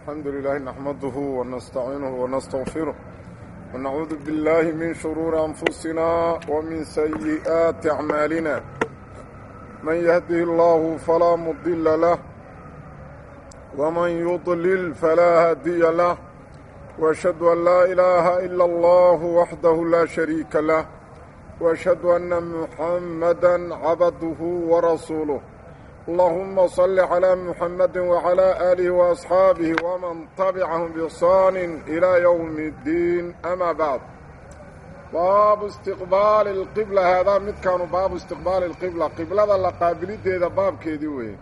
الحمد لله نحمده ونستعينه ونستغفره ونعوذ بالله من شرور أنفسنا ومن سيئات أعمالنا من يهده الله فلا مضل له ومن يضلل فلا هادي له وأشهد أن لا إله إلا الله وحده لا شريك له وأشهد أن محمدا عبده ورسوله اللهم صل على محمد وعلى آله وأصحابه ومن تبعهم بإحسان إلى يوم الدين أما بعد باب استقبال القبلة هذا مد كانوا باب استقبال القبلة قبلة لقابلت هذا باب كيدوه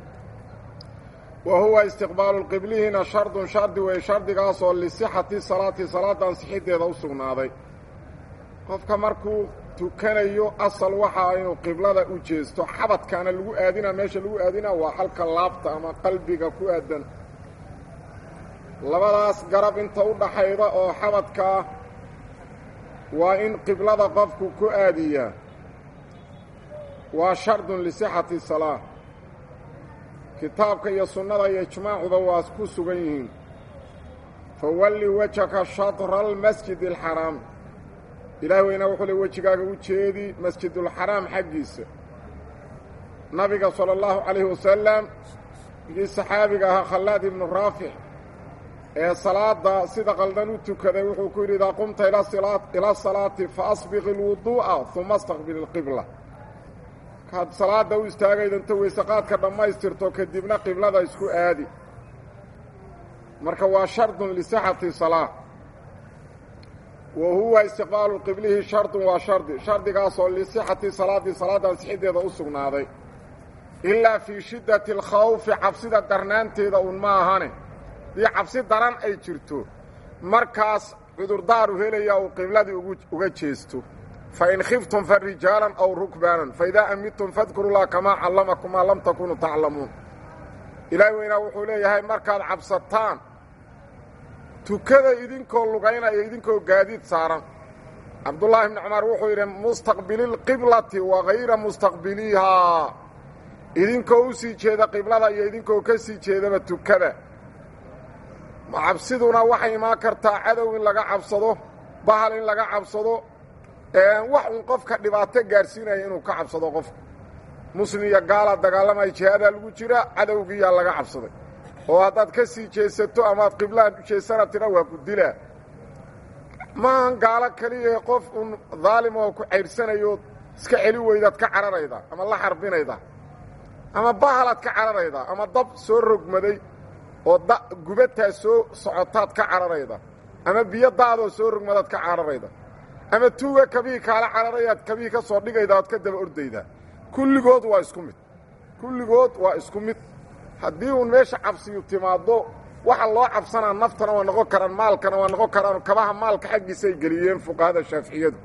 وهو استقبال القبلة هنا شرط شرط وشرط قاصر لصحة الصلاة صلاة صحيح هذا وصغنا هذا قفك مركو tukanayo asal waxa inuu qiblada u jeesto xabadkaana lagu aadina meesha lagu aadina waa halka laabta ama qalbiga ku aadan labadaas garab inta u dhaxayda oo xabadkaa waa in qiblada qofku ku aadiyaa waa shardun lisixati salaa kitaabka iyo sunnada iyo ijmaacuba waa ku sugan yihiin fawalli wajhaka shatra almasjid alxaraam ilaah weynaa wuxuu le wejigaaga u jeedi masjidulxaraam xaggiisa nabiga sala allahu calayhi wasalam kii saxaabiga ahaa khallaad ibnu raafic ee salaadda sida qaldan u tukaday wuxuu ku yidhi idaa qumta ila salaati fa asbiqi ilwuduu'a uma astaqbil ilqibla kaad salaadda u istaagaydanta weysaqaadka dhammaystirto kadibna qiblada isku aadi marka waa shardun lisixati salaa wa huwa istiqbaalu qiblihi shardun waa shardi shardigaasoo lisixati salaadii salaadan sixiddeeda u sugnaaday ilaa fii shiddati alkhawfi cabsida darnaanteeda uun ma ahane dii cabsi daran ay jirto markaas cudurdaaru helaya uu qibladii uga jeesto fa in khiftum fa rijaalan aw rukbaanan fa idaa amidtum fadkurullaha kamaa callamakum maa lam takunuu taclamuun ilaahi weynaa wuxuu leeyahay markaad cabsataan tukada idinkoo lugaynaya idinkoo gaadiid saaran cabdullaahi bni cumar wuxuu yidhi mustaqbililqiblati wa hayra mustaqbiliihaa idinkoo u sii jeeda qiblada iyo idinkoo ka sii jeedaba tukada cabsiduna waxay imaan kartaa cadow in laga cabsado bahal in laga cabsado wax uun qofka dhibaato gaadhsiinaya inuu ka cabsado qofka muslim iyo gaala dagaalamaya jihaadaa lagu jira cadowgiiyaa laga cabsaday oo haddaad ka sii jeesato amaad qiblahan u jeesana tira waa ku dilaa maahan gaalo keliya qof uun daalim oo ku cayrsanayo iska celi weydaad ka cararayda ama la xarbinayda ama bahalaad ka cararayda ama dab soo rogmaday oo gubataa soo socotaad ka cararayda ama biyo daadoo soo rogmadaad ka cararayda ama tuuga kabihii kaala cararayaad kabihii ka soo dhigayda oad ka daba ordaydaa kulligood waa isku mid kulligood waa isku mid haddii uun meesha cabsiyu timaaddo waxa loo cabsanaa naftana waa noqon karaan maalkana waa noqon karaan kabaha maalka xaggiisa ay geliyeen fuqahada shaaficiyadu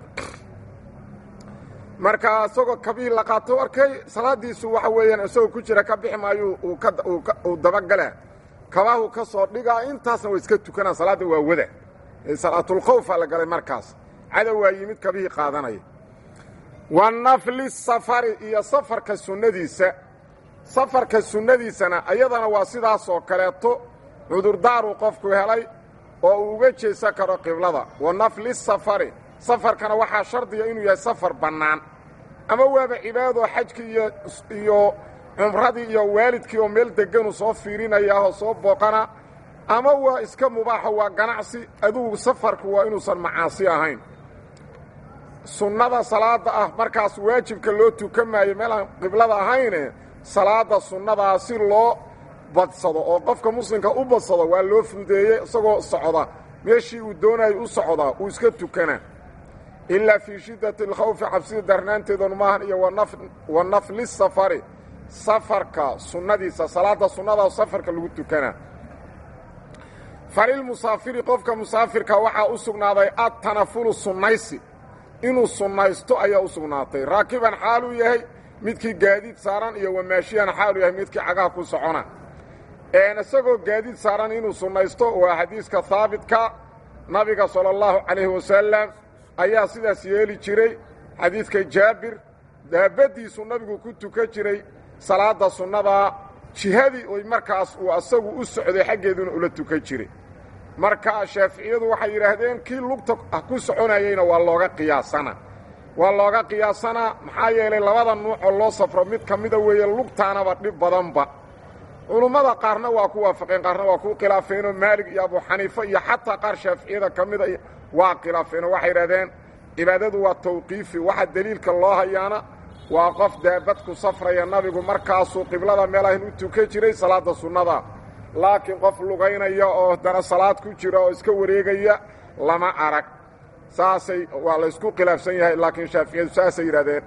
marka isagoo kabihii la qaato arkay salaadiisu waxa weeyaan isagoo ku jira ka bixi maayo uu dabagalaa kabahu ka soo dhigaa intaasna waa iska tukanaa salaadda waa wada salaatulkhawfaa la galay markaas cadow waa yimid kabihii qaadanaya wa nafli safari iyo safarka sunnadiisa safarka sunnadiisana ayadana waa sidaas oo kaleeto cudurdaaruu qofku helay oo uu uga jeesan karo qiblada wa nafli safari safarkana waxaa shardiga inuu yahay safar bannaan ama waaba cibaadoo xajkii iyo iyo cumradii iyo waalidkii oo meel deganu soo fiirinayaahoo soo booqana ama waa iska mubaaxo waa ganacsi adugu safarku waa inuusan macaasi ahayn sunnada salaada ah markaas waajibka loo tukan maayo meelaan qiblada ahayne salaada sunnadaa si loo badsado oo qofka muslimka u badsado waa loo fududeeyey isagoo socda meeshii uu doonayo u socdaa uu iska tukana ilaa fii shiddati alkhawfi cabsida darnaanteedanu maahan iyo wa nafli safari safarka sunnadiisa salaada sunnada safarka lagu tukanaa falilmusaafiri qofka musaafirka waxaa u sugnaaday adtanafulu sunnaysi inuu sunnaysto ayaa u sugnaatay raakiban xaaluu yahay midkii gaadiid saaran iyo wamaashiyan xaalu yahay midkii cagaha ku socona isagoo gaadiid saaran inuu sunnaysto waa xadiiska haabitka nabiga sala allahu calayhi wasalam ayaa sidaas yeeli jiray xadiidka jaabir daabaddiisuu nabigu ku tukan jiray salaadda sunnadaa jihadii oy markaas uu asagu u socday xaggeeduna ula tukan jiray marka shaaficiyadu waxay yidhaahdeen kii lugta ku soconayeyna waa looga qiyaasana waa looga qiyaasanaa maxaa yeelay labada nuucoo loo safro mid ka mida weeye lugtaanaba dhib badanba culummada qaarna waa ku waafaqeen qaarna waa ku khilaafeenoo maalig iyo abu xaniife iyo xataa qaar shaaficiyada ka mida waa khilaafeenoo waxay yidhahdeen cibaadadu waa tawqiifi waxa deliilka loo hayaana waa qof daabad ku safraya nabigu markaasuu qiblada meelahan u tukan jiray salaadda sunnada laakiin qof lugaynaya oo dana salaad ku jira oo iska wareegaya lama arag saasay waa laysku khilaafsan yahay laakiin shaaficiyadu saasay yidhahdeen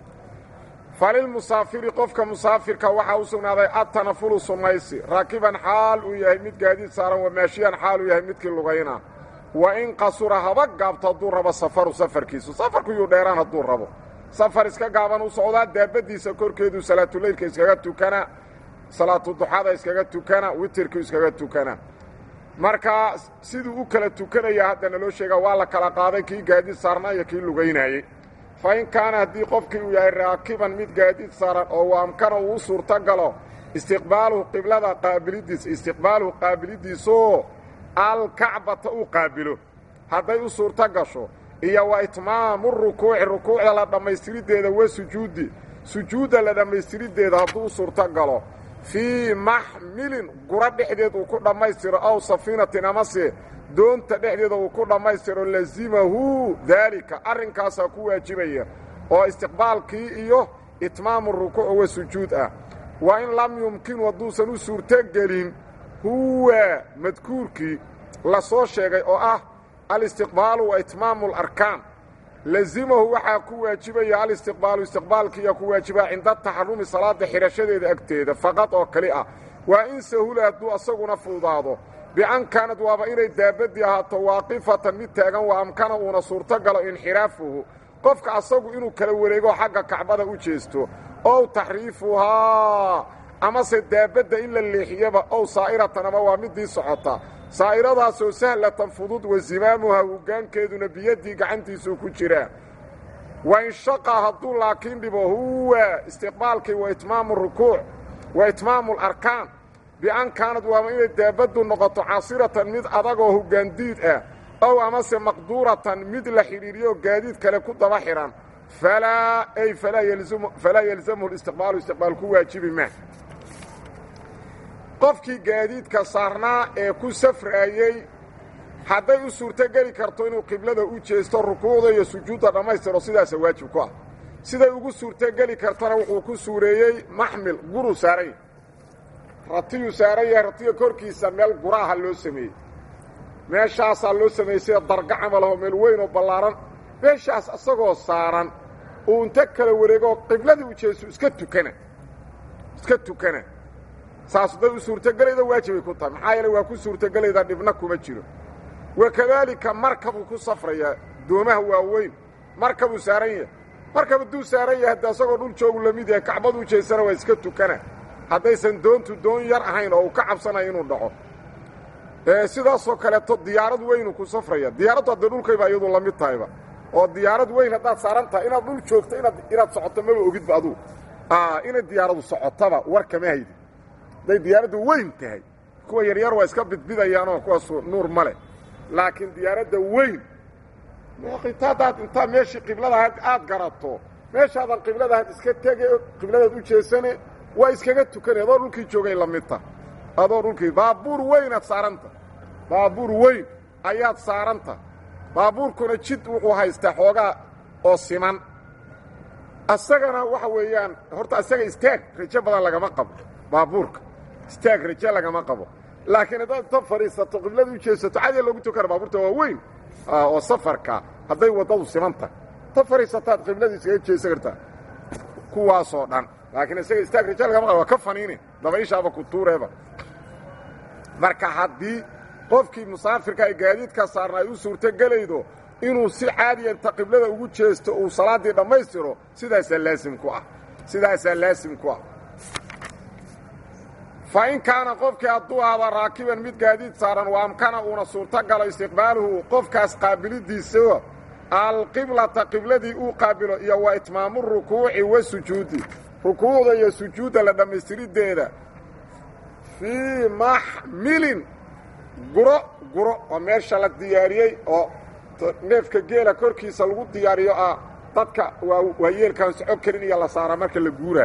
falilmusaafiri qofka musaafirka waxaa u sugnaaday adtanafulu sunnaysi raakiban xaal uu yahay mid gaadiid saaran wamaashiyan xaal uu yahay midkii lugayna wa in qasura haba gaabto hadduu rabo safaru safarkiisu safarku yuu dheeraan hadduu rabo safar iska gaaban u socdaa daabaddiisa korkeedu salaatuleylka iskaga tukana salaatuduxada iskaga tukana witirku iskaga tukana marka siduu u kala tukanaya haddana loo sheegaa waa la kala qaaday kii gaadiid saarnaa iyo kii lugaynaayey fa in kaana haddii qofkii uu yahay raakiban mid gaadiid saaran oo waamkana uu u suurto galo istiqbaaluhu qiblada qaabiliddiisa istiqbaaluhu qaabiliddiisoo alkacbata uu qaabilo hadday u suurto gasho iyo wa itmaamu rukuuci rukuucda la dhammaystiriddeeda wa sujuudi sujuudda la dhammaystiriddeeda hadduu u suurto galo fii maxmilin gura dhexdeed uu ku dhammaystiro aw safiinatin amase doonta dhexdeeda uu ku dhammaystiro lazimahu daalika arrinkaasaa ku waajibaya oo istiqbaalkii iyo itmaamu rukuuc wa sujuud ah wa in lam yumkinu hadduusan u suurtogelin huwa madkuurkii la soo sheegay oo ah alistiqbaalu wa itmaamu alarkaan lazimahu waxaa ku waajibaya alistiqbaalu istiqbaalkiiyaa ku waajibaa cinda taxarumi salaada xidhashadeeda agteeda faqad oo kali ah waa in sahula hadduu asaguna fuudaado bian kaanad waaba inay daabaddii ahaato waaqifatan mid taagan wa amkana uuna suurto galo inxiraafuhu qofka asagu inuu kala wareego xagga kacbada u jeesto ow taxriifuhaa amase daabadda in la leexiyaba ow saa'iratan ama waa middii socota saa'iradaasoo sahlatan fudud wa zimaamuha hoggaankeeduna biyaddii gacantiisuu ku jiraa wa inshaqa hadduu laakiin dhibo huwa istiqbaalkii wa itmaamu rukuuc wa itmaamu alarkaan bian kaanad waaba inay daabaddu noqoto casiratan mid adagoo hoggaandiid ah ow amase maqduuratan mid la xidhiiriyo gaadiid kale ku daba xidhan falaa ay falaa yelzamhu listiqbaalu istiqbaal ku waajibi ma qofkii gaadiidka saarnaa ee ku safraayey hadday u suurtogeli karto inuu qiblada u jeesto rukuucda iyo sujuudda dhammaystiro sidaasa waajib ku ah siday ugu suurtogeli kartana wuxuu ku suureeyey maxmil guru saaran yahy ratiyuu saaran yahay ratiga korkiisa meel guraaha loo sameeyey meeshaasaa loo sameeyey sida darga camalahoo meel weyn oo ballaaran meeshaas isagoo saaran uu inta kala wareegoo qibladii u jeesto iska tukana iska tukana saas hadday u suurtogelayda waajibay ku tahay maxaa yeele waa ku suurtogelayda dhibna kuma jiro wakadaalika markabuu ku safrayaa doomaha waaweyn markabuu saaran yahay markab hadduu saaran yahay hadda asagoo dhul joogu la mid yahay kacbaduu jeesana waa iska tukana haddaysan doontu doon yar ahayn oo uu ka cabsanayo inuu dhaco sidaasoo kaleeto diyaarad weynu ku safraya diyaaraddu hadda dhulkayba iyadu la mid tahayba oo diyaarad weyn haddaad saaran tahay inaad dhul joogto inaad inaad socoto maba ogidba adugu inay diyaaradu socotaba war kama haydi hadday diyaaraddu weyn tahay kuwa yaryar waa iska bidbidayaanoo kuwaasu nuur ma leh laakiin diyaaradda weyn hadaad intaa meeshii qibladahayd aad garato meeshaadan qibladahayd iska tege qibladaad u jeesane waa iskaga tukane adoo dhulkii joogay la mid tah adoo dhulkii baabuur weynaad saaranta baabuur weyn ayaad saaranta baabuurkuna jid wuxuu haystaa xoogaa oo siman asagana waxa weeyaan horta asaga istaag rajo badan lagama qabo baabuurka istaag rajo lagama qabo laakiin haddaad ta fadhiisato qiblada u jeesato cadiya loogu tukana baabuurta waa weyn oo safarka hadday waddadu siman tahay ta fadhiisataad qibladii iskaga jeesan kartaa kuwaasoo dhan laakiin isaga istaag rajo lagama qabo waa ka faniine dabayshaaba ku tuureeba marka haddii qofkii musaafirka ay gaadiidka saarna ay u suurtogelaydo inuu si caadiya inta qiblada ugu jeesto uu salaaddii dhammaystiro sidaasaa laasim ku ah sidaasaa laasim ku ah fa in kaana qofkii hadduu ahda raakiban mid gaadiid saaran waa amkana uuna suurto galo istiqbaaluhu qofkaas qaabiliddiisa alqiblata qibladii uu qaabilo iyo wa itmaamu rukuuci wa sujuudi rukuucda iyo sujuudda la dhammaystiriddeeda fii maxmilin guro guro oo meesha la diyaariyey oo neefka geela korkiisa lagu diyaariyo ah dadka waa yeelkaan soco karin iyo la saara marka la guuraa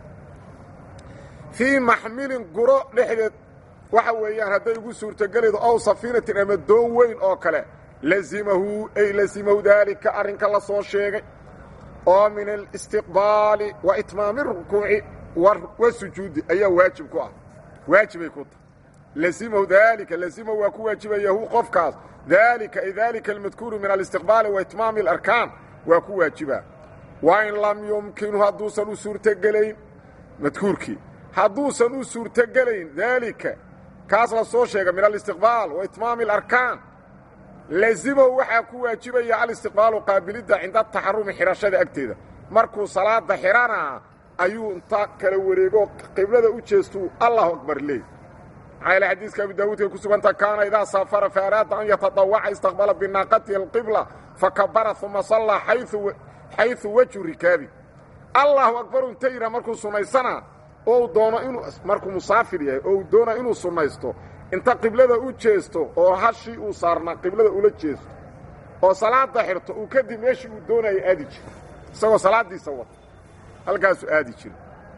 fii maxmilin guro dhexdeed waxa weeyaan hadday ugu suurtogelaydo ow safiinatin ama doon weyn oo kale lazimahu ay lazimahu daalika arrinka la soo sheegay oo min alistiqbaali wa itmaami rukuuci wa sujuudi ayaa waajib ku ah waajibay ku tahay lazimahu daalika lazimahu waa ku waajibayahu qofkaas daalika ay daalika almadkuuru min alistiqbaali wa itmaami alarkaan waa ku waajibaa wa in lam yumkinu hadduusan u suurtogelayn madkuurkii hadduusan u suurtogelayn daalika kaas la soo sheega min alistiqbaal wa itmaami alarkaan lazimahu waxaa ku waajibaya alistiqbaalu qaabilidda cinda taxarumi xidhashada agteeda markuu salaada xidhanaa ayuu inta kala wareego qiblada u jeestuu allahu akbar leey maxaa yaele xadiiska abi daawuudkay ku suganta kaana idaa saafara fa araada an yatadawaca istaqbala binaaqatihi alqibla fakabara uma sallaa xayثu wejhu rikaabi allahu akbaru inta yidha markuu sunnaysana oo uu doono inuu markuu musaafir yahay oo uu doona inuu sunnaysto inta qiblada u jeesto oo hashii uu saarnaa qiblada ula jeesto oo salaada xirto uu kadib meeshii uu doonaya aadi jiro isagoo salaaddiisa wata halkaasuu aadi jiro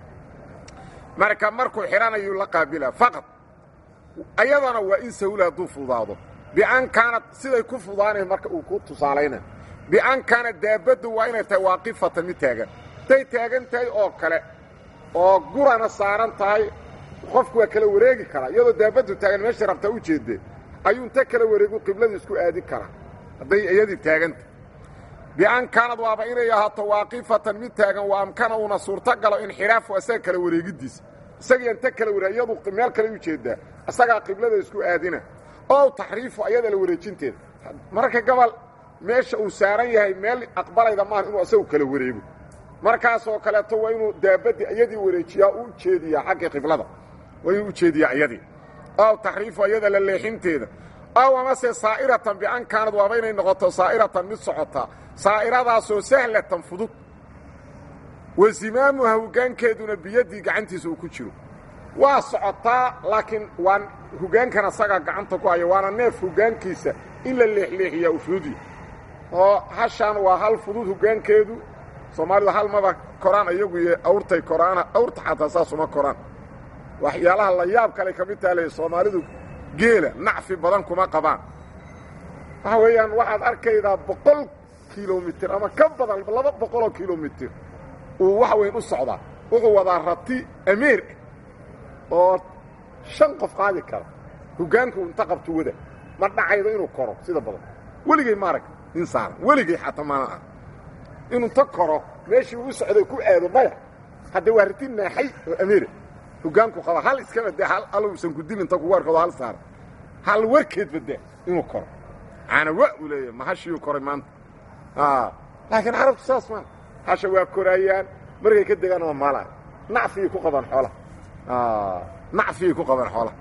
marka markuu xidhanayuu la qaabilaa faqad ayadana waa in sahula hadduu fudaado bian kaanad siday ku fudaanay marka uu ku tusaalayna bian kaanad daabaddu waa inay tahay waaqifatan mid taagan hadday taagan tahay oo kale oo gurana saaran tahay qofku waa kala wareegi karaa iyadoo daabaddu taagan meesha rabtaa u jeedee ayuu inta kala wareegu qiblada isku aadin karaa hadday iyadii taaganta bian kaanad waaba inay ahaato waaqifatan mid taagan wa amkana uuna suurto galo inxiraafu asaga kala wareegiddiisa isagii inta kala wareeg iyadu meel kale u jeedaa asagaa qiblada isku aadina oo taxriifu ayada la wareejinteeda mararka gobol meesha uu saaran yahay meel aqbalayda maaha inuu asagu kala wareego markaasoo kaleeto waa inuu daabadii iyadii wareejiyaa u jeediyaa xagga qiblada waa inuu u jeediyaa iyadii ow taxriifu ayada la leexinteeda ow amase saa'iratan bian kaanad waaba inay noqoto saa'iratan mid socotaa saa'iradaasoo sahlatan fudud wa zimaamuha hoggaankeeduna biyaddii gacantiisa uu ku jiro waa socotaa laakiin waa hoggaankan asagaa gacanta ku haya waana neef hoggaankiisa in la leexleexiyaa u fududya oo hashaan waa hal fudud hoggaankeedu soomaalidu hal maba koraan iyagu iyo awrtay koraana awrta xataa saasuma koraan waxyaalaha la yaab kale ka mid taha le soomaalidu geela nacfi badan kuma qabaan waxa weeyaan waxaad arkaydaa boqol kilomitir ama ka badan laba boqoloo kilomitir uu waxa weyn u socdaa wuxuu wadaa rati ameer oo shan qof qaadi kara hoggaanku inta qabtu wada ma dhacaydo inuu koro sida badan weligay maarag nin saaran weligay xataa maana ah inuu inta koro meeshii uu socday ku aado maya hadda waa rati naaxay oo ameera hoggaanku qaba hal iskaba dee hal aluusan ku dil inta kugu arkado hal saaran hal warkeedba dee inuu koro caana wa uu leeyahay ma hashiyuu koray maanta laakiin carabtu saas maa hasha waa koraayaan markay ka degaan waa maalaan nacfiyay ku qabaan xoolaha nacfiyay ku qabaan xoolaha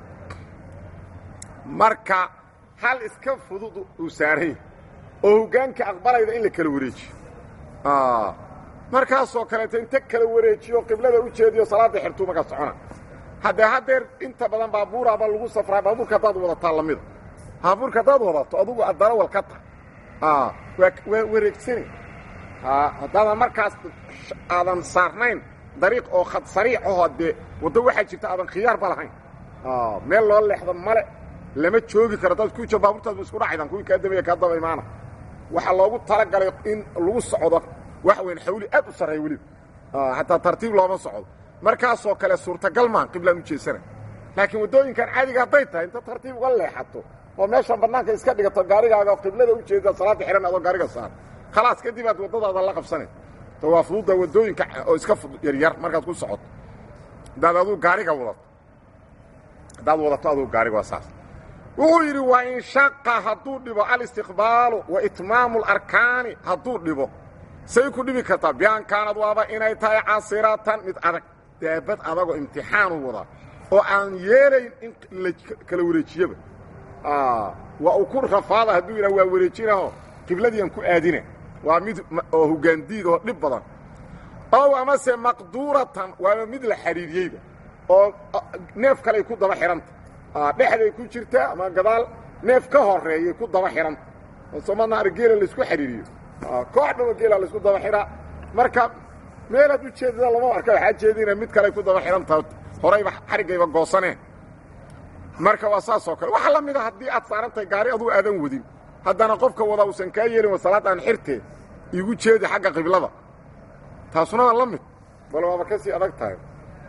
marka hal iska fudud uu saaran yahay oo hoggaanka aqbalayda in la kala wareejiyo markaasoo kaleeto inta kala wareejiyo qiblada u jeediyo salaadda xirtuu markaa socona haddee haddeer inta badan baabuuraaba lagu safraa baabuurka haddaad wadataa lamida baabuurka haddaad wadato adugu darawal ka tahay waa wareegsani haddaadan markaas aadan saarnayn dariiq oo khad sariic ahoo dee waddo waxaa jirta aadan khiyaarba lahayn meel loo leexdo male lama joogi karo dad ku jiro baabuurtaasba isku dhacaydan kuwii kaa dambeeya kaa daba imaana waxaa loogu talagalay in lagu socdo waxa weyn xawli aad u sarreeya weliba xataa tartiib looma socdo markaasoo kale suurtagal maaha qiblaan u jeesana laakiin waddooyinkan caadiga hadday tahay inta tartiib uga leexato oo meeshan bannaanka iska dhigato gaarigaaga qiblada u jeeda salaadda xihan adoo gaariga saar khalaas kadib aad waddadaada la qabsanay to waa fududda waddooyinka oo iska yaryar markaad ku socoto haddaad aduu gaariga wadato haddaad wadato aduu gaariga waa saas wuxuu yidhi waa in shaqa hadduu dhibo alistiqbaalu wa itmaamu alarkaani hadduu dhibo say ku dhibi kartaa bian kaanad waaba inay tahay casiratan mid adag daabad adagoo imtixaanu wadaa oo aan yeelayn in la kala wareejiyaba waa uu ku rafaada hadduu yidhah waa wareejinaho qibladiian ku aadina waa mid oo hoggaandiid oo dhib badan ow amase maqduuratan waaba mid la xidhiidiyeyba oo neef kaley ku daba xihanta dhexday ku jirtaa ama gadaal neef ka horeeyay ku daba xihanta somadnaar geela laisku xidhiiriyo koox dhama geela laisku daba xidhaa marka meelaad u jeedada lama arka waxaa jeedina mid kaley ku daba xidhantaha horayba xariggayba goosaneen marka waa saas oo kale waxa la mida haddii aad saaran tahay gaari aduu aadan wadin haddana qofka wada uusan kaa yeelin wa salaad aan xirtee igu jeedi xagga qiblada taasuna waa la mid bal waaba ka sii adag tahay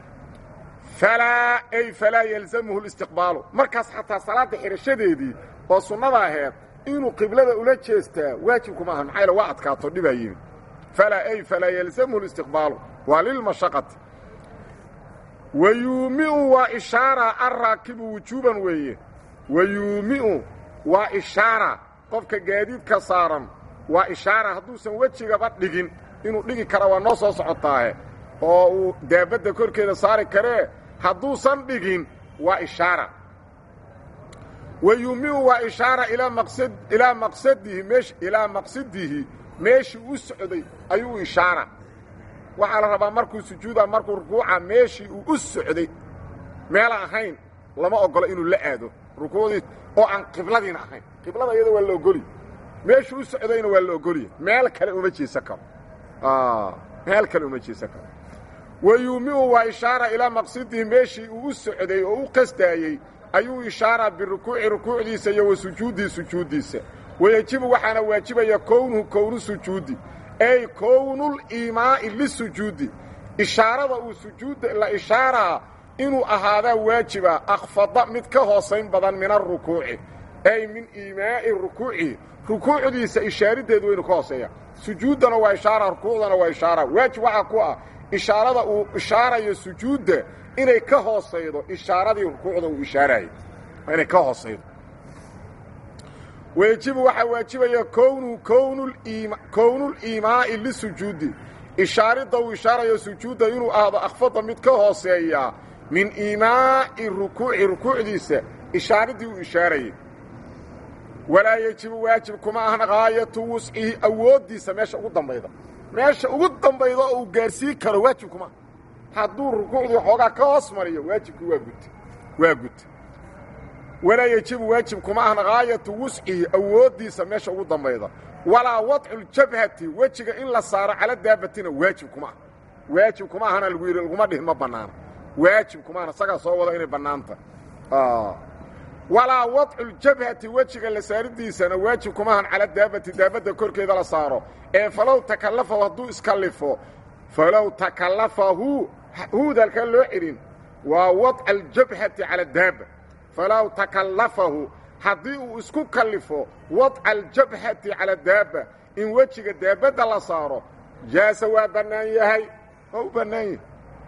falaa ay falaa yalzamuhu listiqbaalu markaas xataa salaadda xidhashadeedii oo sunnada aheed inuu qiblada ula jeestaa waajibku maaha maxaa yaele waa adkaato dhibaa yimi falaa ay falaa yalzamuhu listiqbaalu waa lilmashaqati wa yuumiu waa ishaara alraakibu wujuuban weeye wa yuumiu waa ishaara qofka gaadiidka saaran waa ishaara hadduusan wejigaba dhigin inuu dhigi kara waa noo soo socotaahe oo uu daabadda korkeeda saari karee hadduusan dhigin waa ishaara wa yuumiu waa ishaara ilaa maqsad ilaa maqsadihi meesh ilaa maqsadihi meeshii u socday ayuu ishaara waxaa la rabaa markuu sujuuda markuu rukuuca meeshii uu u socday meela ahayn lama ogolo inuu la aado rukuucdii oo aan qibladiina ahayn qiblada iyada waa la ogoliy meeshuu u socdayna waa la ogoliya meel kale uma jeesan karo meel kale uma jeesan karo wa yuumiu waa ishaara ilaa maqsidihi meeshii uu u socday oo u qastaayey ayuu ishaaraa birukuuci rukuucdiisa iyo wa sujuudihi sujuuddiisa wayejibu waxaana waajibaya kownuhu kownu sujuudi ay kownuliimaa'i lisujuudi ishaarada uu sujuudda la ishaaraa inuu ahaadaa waajiba akhfada mid ka hoosayn badan min arukuuci ay min iimaa'i rukuucihi rukuucdiisa ishaariddeedu waynu ka hooseeya sujuuddana waa ishaara rukuucdana waa ishaara waajib waxaa ku ah ishaarada uu ishaarayo sujuudda inay ka hoosaydo ishaaradii rukuucda uu ishaaraayo waa inay ka hoosaydo wayejibu waxaa waajibaya kownu kownuliimaa'i lisujuudi ishaaridda uu ishaarayo sujuudda inuu ahdo akhfada mid ka hooseeya min iimaa'i rukuuci rukuucdiisa ishaariddii uu ishaarayay walaa yejibu waajib kuma ahna gaayatu wuscihi awooddiisa meesha ugu dambayda meesha ugu dambayda oo uu gaarsiin karo waajib kuma hadduu rukuucdii xoogaa ka hoos mariyo waajibkii waa gud waa gud walaa yejibu waajib kuma ahna gaayatu wuscihi awooddiisa meesha ugu dambayda walaa wadculjabhati wejiga in la saaro cala daabatina waajib kuma ah waajib kuma ahana lagu yidhi laguma dhihin ma bannaana waajib kuma ahna isagaa soo wada inay bannaanta walaa wadculjabhati wejiga la saaridiisana waajib kuma ahan cala daabati daabadda korkeeda la saaro ee falow takallafahu hadduu iskallifo falow takallafahu huud halkaa loo celin waa wadca aljabhati cala daaba falow takallafahu haddii uu isku kallifo wadca aljabhati cala daaba in wejiga daabadda la saaro jaasa waa bannaan yahay waa u bannaan yahay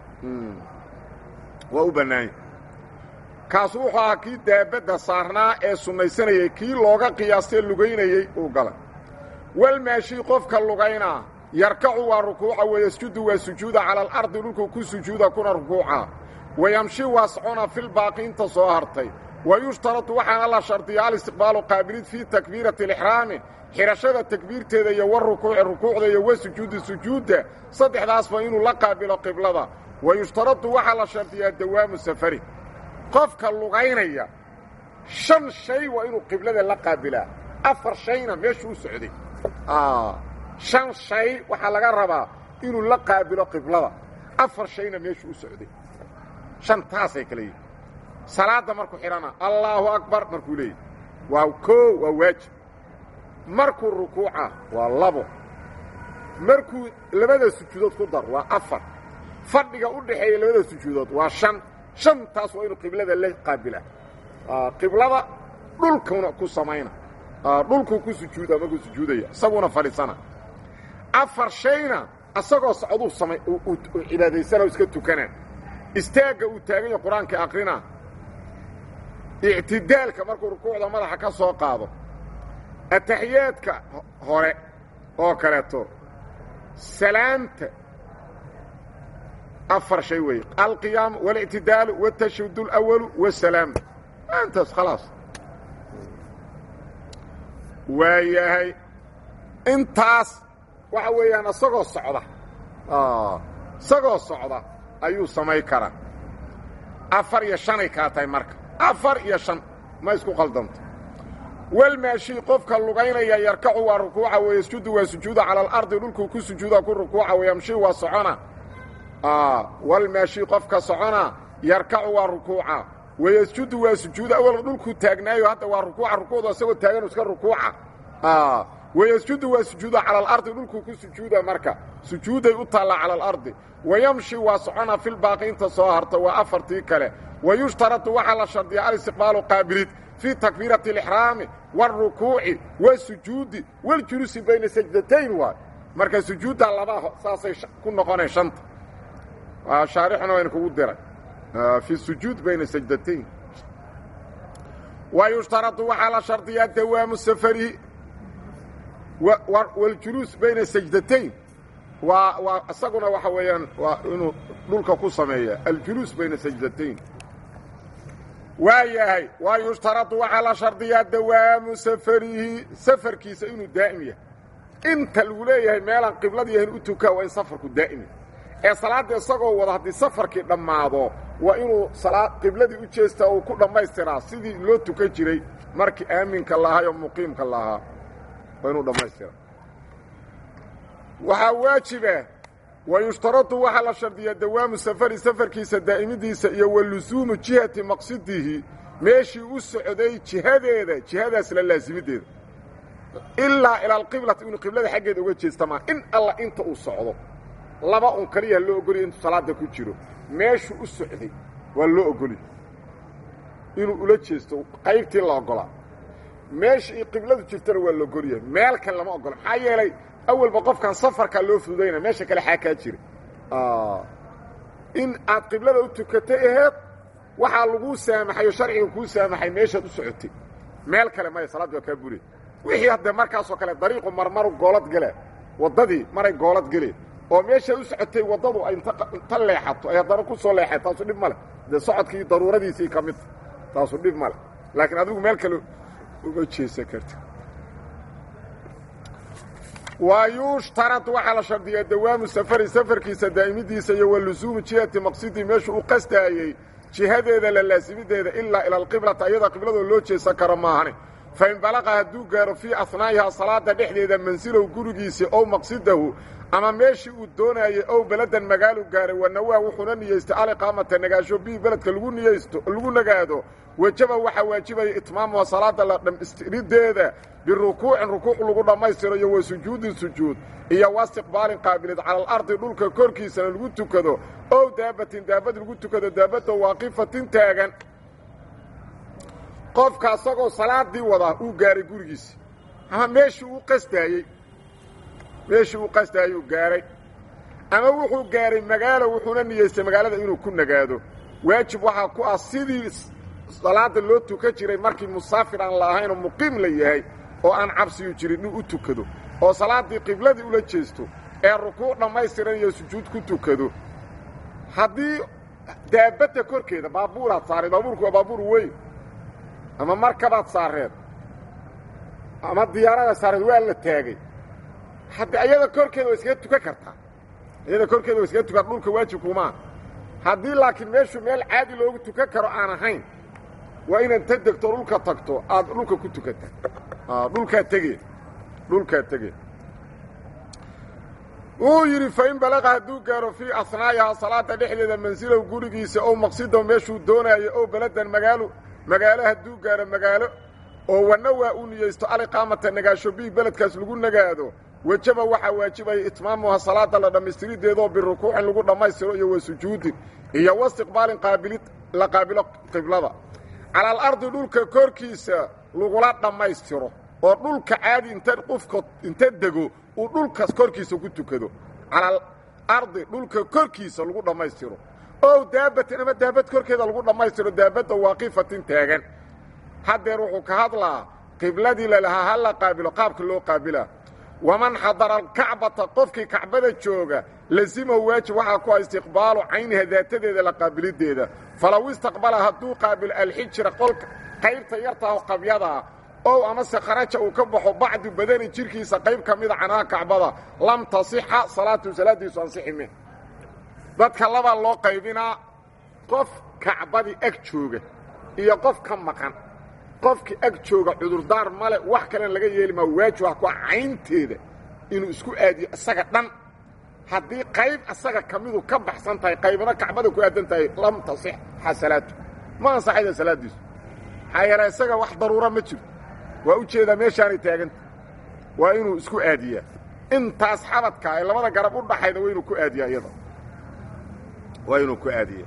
waa u bannaan yahay kaasu wuxuu ahaa kii daabadda saarnaa ee sunnaysanayay kii looga qiyaastee lugaynayey uu galay walmaashii qofka lugaynaa yarkacu waa rukuuca wayasjudu waa sujuuda cala alardi dhulku ku sujuuda kuna rukuuca wayamshi waa socona filbaaqi inta soo hartay wa yushtaratu waxaana la shardiya alistiqbaalu qaabilid fii takbiirati alixraami xidhashada takbiirteeda iyo warukuuci rukuucda iyo wa sujuudi sujuudda saddexdaasba inuu la qaabilo qiblada wa yushtaratu waxaa la shardiyaa dawaamu safari qofka lugaynaya shan shay waa inuu qiblada la qaabilaa afar shayna meeshuu u socday shan shay waxaa laga rabaa inuu la qaabilo qiblada afar shayna meeshuu u socday shantaasay kale yihin salaadda markuu xidhana allaahu akbar markuu leeyahy waa koo waa waajib markuu rukuuca waa labo markuu labada sujuudood ku dar waa afar fadhiga u dhaxeeya labada sujuudood waa shan shantaas waa inuu qiblada la qaabilaa qiblada dhulkuna ku samayna dhulkuu ku sujuuda markuu sujuudaya isaguna fadhiisana afar shayna asagoo socduu samay cibaadaysana iska tukana istaagga uu taagan yaho qur-aanka akrina ictidaalka markuu rukuucda madaxa ka soo qaado ataxiyaadka hore oo kaleeto salaamta afar shay weeye alqiyaam waاlictidaalu wاtashahud اlأwalu wالsalaam intaas khalaas waa yahay intaas waxa weeyaan isagoo socda isagoo socda ayuu samay karaa afar iyo shanay kaa tahay marka afar iyo shan ma isku qaldanto walmaashii qofka lugaynaya yarkacu waa rukuuca wayasjudu waa sujuuda cala alardi dhulkuu ku sujuuda ku rukuuca wayamshi waa socona walmaashii qofka socona yarkacu waa rukuuca wayasjudu waa sujuuda awal dhulkuu taagnaayo hadda waa rukuuca rukuucda isagoo taagan iska rukuuca wayasjudu waa sujuuda cala alardi dhulkuu ku sujuuda marka sujuuday u taallaa cala alardi wayamshi waa socona filbaaqi inta soo harta waa afartii kale wayushtaradu waxaa la shardiyaa alistiqbaalu qaabilid fii takbiirati alixraami wاlrukuuci wاsujuudi waاljuluusi bayna sajdatayn waay marka sujuudda laba saasay ku noqoneen shanta shaarixuna wayna kugu diray fi sujuud bayna sajdatayn wayushtaradu waxaa la shardiyaa dawaamu safarihi wاljuluus bayna sajdatayn waa waa isaguna waxa weeyaan waa inuu dhulka ku sameeya aljuluus bayna sajdatayn waa yahay waa yushtaradu waxaa la shardiyaa dawaamu safarihi safarkiisa inuu daa'im yahay inta lagu leeyahay meelaan qiblada yahin u tukaa waa in safarku daa'im yahay ee salaadda isagoo wada haddii safarkii dhammaado waa inuu qibladii u jeestaa uu ku dhammaystiraa sidii loo tukan jiray markii aaminka lahaa oo muqiimka lahaa waa inuu dhammaystiraa waxaa waajiba wayushtaradu waxaa la shardiyaa dawaamu safari safarkiisa daa'imidiisa iyo wa lusuumu jihati maqsidihi meeshii u socday jihadeeda jihadaas la laasimideeda ilaa ila alqiblati inuu qiblada xaggeeda uga jeestamaa in alla inta uu socdo laba un kaliya loo ogolya intuu salaada ku jiro meeshuu u socday waa loo ogolya inuu ula jeesto qaybtii la ogolaa meesha iyo qibladu jirtana waa la ogolyahay meel kale lama ogola maxaa yeelay awalba qofkan safarkaa loo fududayna meesha kale xaa kaa jira in aad qiblada u tukatay aheed waxaa laguu saamaxay oo sharciga kuu saamaxay meeshaad u socotay meel kale maya salaaddi waa kaa bure wixii haddee markaasoo kale dariiqu marmaru goolad gale waddadii maray goolad gele oo meeshaad u socotay waddadu ay inta leexato ay haddana ku soo leexay taasu dhib ma leh dee socodkii daruuradiisii ka midta taasu dhib ma leh laakiin adigu meel kale uga jeesan karta wa yushtarad waxaa la shardiyaa dawaamu safari safarkiisa daa'imidiisa iyo wa lusuumu jihati maqsidii meeshuu u qastaayey jihadeeda la laasimideeda ilaa ila alqiblata iyada qibladoo loo jeesan karo maahane fain balaqa hadduu gaaro fii asnaa'ihaa salaada dhexdeeda mansilow gurigiisii ow maqsidahu ama meeshii uu doonaayey ow beladan magaalu gaaray wanawaa wuxuuna niyeystay aliqaamata nagaasho bihi beledka lagu niyeysto lagu nagaado wejaba waxaa waajibaya itmaamuha salaada la dhamistirideeda birukuucin rukuuc lagu dhammaystiro iyo wa sujuudin sujuud iyo wa istiqbaalin qaabilid cala alardi dhulka korkiisana lagu tukado ow daabatin daabad lagu tukado daabadda waaqifatin taagan qofka asagoo salaadii wadaa uu gaaray gurigiisi ama meeshii uu qastaayey meeshii uu qastaayuu gaaray ama wuxuu gaaray magaalo wuxuuna niyeystay magaalada inuu ku nagaado waajib waxaa ku ah sidii salaada loo tukan jiray markii musaafir aan la ahaynoo muqiim la yahay oo aan cabsiyu jirin inuu u tukado oo salaaddii qibladii ula jeesto ee rukuuc dhammaystiran iyo sujuud ku tukado haddii daabadda korkeeda baabuuraad saareed baabuurku waa baabuur weyn ama markabaad saareed ama diyaarada saareed waa la taagay haddi ayada korkeeda waa iskaga tukan kartaa ayada korkeeda waa iskaga tukan dhulka waajibkumaa haddii laakiin meeshu meel caadi loogu tukan karo aan ahayn waa inaad ta degto dhulka tagto aad dhulka ku tukata dhulkaa tegeen dhulkaa tegeen wuu yidhi fain balaqa hadduu gaaro fii asnaa'ihaa salaada dhexdeeda mansilow gurigiisa ow maqsidow meeshuu doonaayo ow beladan magaalo magaalo hadduu gaaro magaalo oo wanna waa uu niyeysto aliqaamata nagaasho bihi beledkaas lagu nagaado wejaba waxaa waajibaya itmaamuha salaada la dhammaystirideedoo birukuucin lagu dhammaystiro iyo wa sujuudin iyo wastiqbaalin qaabilid la qaabilo qiblada cala alardi dhulka korkiisa lagula dhammaystiro oo dhulka caadi inta qofka inta dego uu dhulkaas korkiisa ku tukado cala alardi dhulka korkiisa lagu dhammaystiro ow daabatin ama daabad korkeeda lagu dhammaystiro daabadda waaqifatin taagan haddeer wuxuu ka hadlaa qibladii lalahaa ha la qaabilo qaabka loo qaabilaa waman xadara alkacbata qofkii kacbada jooga lazimahu waajib waxaa ku ah istiqbaalu cayniha daatadeeda la qaabilideeda falow istaqbala hadduu qaabilo alxijra qolka qaybta yartaah qabyadaa ow amase kharaja uu ka baxo bacdu badani jirhkiisa qayb ka mida canaha kacbada lam tasixa salaatu salaaddiisu ansixi min dadka labaa loo qaybinaa qof kacbadii ag jooga iyo qof ka maqan qofkii ag jooga cudurdaar male wax kalena laga yeeli maa waajib ah ku caynteeda inuu isku aadiyo isaga dhan haddii qayb isaga ka midu ka baxsan tahay qaybna kacbada ku aadan tahay lam tasixxa salaatu ma ansaxayda salaaddiisu maxaa yeele isaga wax daruura ma jiro waa u jeedaa meeshaanay taaganta waa inuu isku aadiyaa intaas xabadka ee labada garab u dhaxayda waa inuu ku aadiyaa iyada waa inuu ku aadiya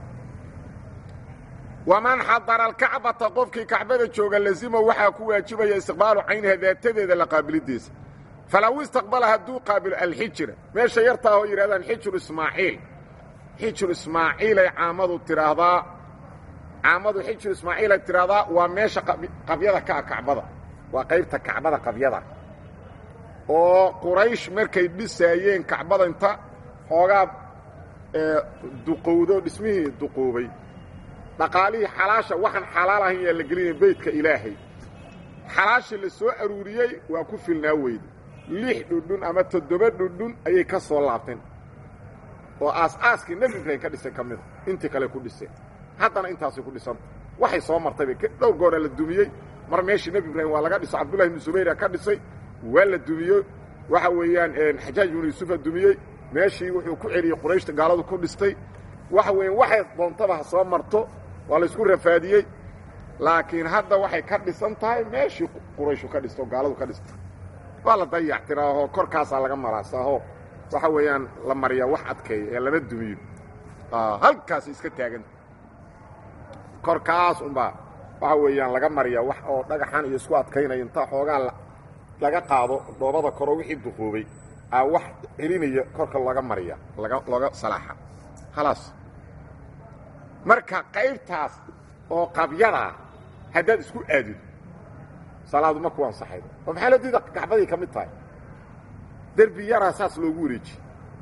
waman xadara alkacbata qofkii kacbada jooga lazima waxaa ku waajibaya istiqbaalu cayniha daatadeeda la qaabilidiisa falow istaqbala hadduu qaabilo alxijra meesha yartaa oo yidhahdaan xijru ismaaciil xijru ismaaciilay caamadu tidhaahdaa caamadu xijru ismaaciilay tidhaahdaa waa meesha qabyada ka ah kacbada waa qaybta kacbada qabyada oo quraysh markay dhisaayeen kacbada inta xoogaa duqowdo dhismihii duqoobay dhaqaalihii xalaasha waxaan xalaal ahayn yaa la gelinaya beydka ilaahay xalaashii la soo aruuriyey waa ku filnaa weyde lix dhudhun ama toddoba dhudhun ayay ka soo laabteen oo aas-aaskii nebi ibraahim ka dhisay ka mida intii kale ku dhiseen haddana intaasay ku dhisanta waxay soo martay bay dhowr goora la dumiyey mar meeshii nebi ibraahim waa laga dhiso cabdullahi ibnu subayra ka dhisay waa la dumiyo waxa weeyaan xajaaj ibnu yuusufa dumiyey meeshii wuxuu ku celiyey qurayshta gaaladu ku dhistay waxa weeyaan waxay doontaba ha soo marto waa laysku rafaadiyey laakiin hadda waxay ka dhisan tahay meeshii qurayshu ka dhisto gaaladu ka dhistay waa la dayactiraaho korkaasaa laga maraasaho waxa weeyaan la mariyaa wax adkeeya ee lama dumiyo halkaas iska taaganta korkaas unbaa waxa weeyaan laga mariyaa wax oo dhagaxan iyo isku adkaynaya intaa xoogaa laga qaado dhoobada koro wixii duqoobay aa wax celinaya korka laga mariya laga looga salaaxa khalaas marka qaybtaas oo qabyadaa haddaad isku aadido salaadu ma ku ansaxaydo oo maxaa loo diida kacbaday ka mid tahay derbi yaraa saas loogu wareejiyey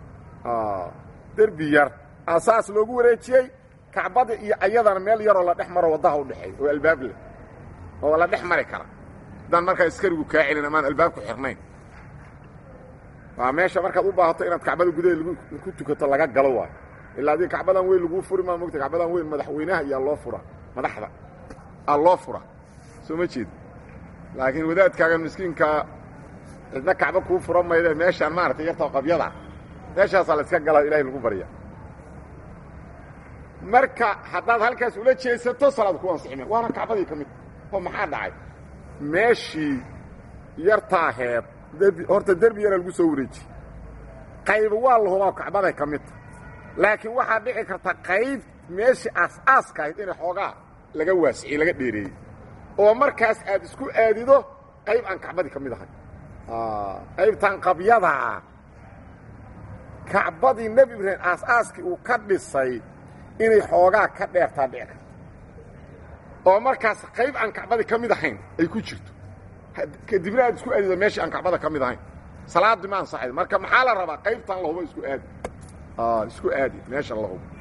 derbi yar aa saas loogu wareejiyey kacbada iyo ayadana meel yaroo la dhex maro waddaha u dhexeey oo albaab leh oo la dhex mari kara haddaan markaa iskarigu kaa celin amaan albaabku xirnayn waa meesha markaad u baahato inaad kacbada gudaheeda ku tukato laga galo waayo ilaa adii kacbadan weyn laguu furi maa mogta kacbadan weyn madaxweynaha iyaa loo fura madaxda aa loo fura soo ma jeed laakiin wadaadkaagan miskiinkaa cidna kacba kuu fura mayde meeshaan maaragtay yartao qabyada meeshaasaa la iska gala ilahay lagu barya marka haddaad halkaas ula jeesato salaad ku ansixime waana kacbadii ka mid oo maxaa dhacay meeshii yartaaheed derbi horta derbi yaraa lagu soo wareejiye qayba waa la hubaa kacbaday ka midta laakiin waxaa dhici karta qayb meeshii aas-aaska ahayd inay xoogaa laga waasiciyey laga dheereeyey oo markaas aad isku aadido qayb aan kacbadii ka mid ahay qaybtan qabyadaa kacbadii nebi ibraahim aas-aaskii uu ka dhisay inay xoogaa ka dheertaa dhici karta oo markaas qayb aan kacbadii ka mid ahayn ay ku jirto kadibna aad isku aadido meeshii aan kacbada ka mid ahayn salaaddii ma ansaxayd marka maxaa la rabaa qaybtan la hubo isku aadi isku aadi meesha la hubo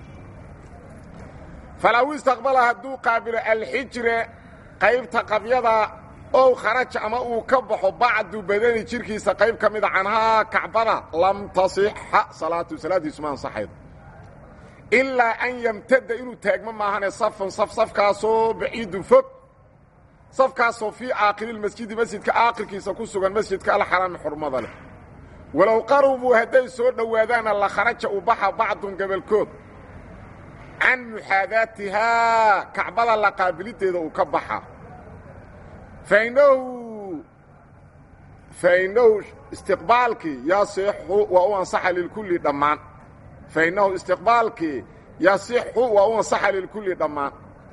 falow istaqbala hadduu qaabilo alxijre qaybta qabyada ow kharaja ama uu ka baxo bacdu badani jirkiisa qayb ka mida canhaa kacbada lam tasixa salaatu salaaddiisu ma ansaxaydo ilaa an yamtada inuu taagmo maahane safan saf safkaasoo baciidun fog safkaasoo fii aakhiriilmasjidi masjidka aakhirkiisa ku sugan masjidka alxaraami xurmada leh walow qarubuu hadday soo dhowaadaana la kharaja u baxa bacdun gabalkood can muxaadaatihaa kacbada la qaabilideeda uu ka baxa fainahu fainahu istiqbaalkii yasixu waa u ansaxa lilkulli dhammaan fainahu istiqbaalkii yasixu waa u ansaxa lilkulli dhammaan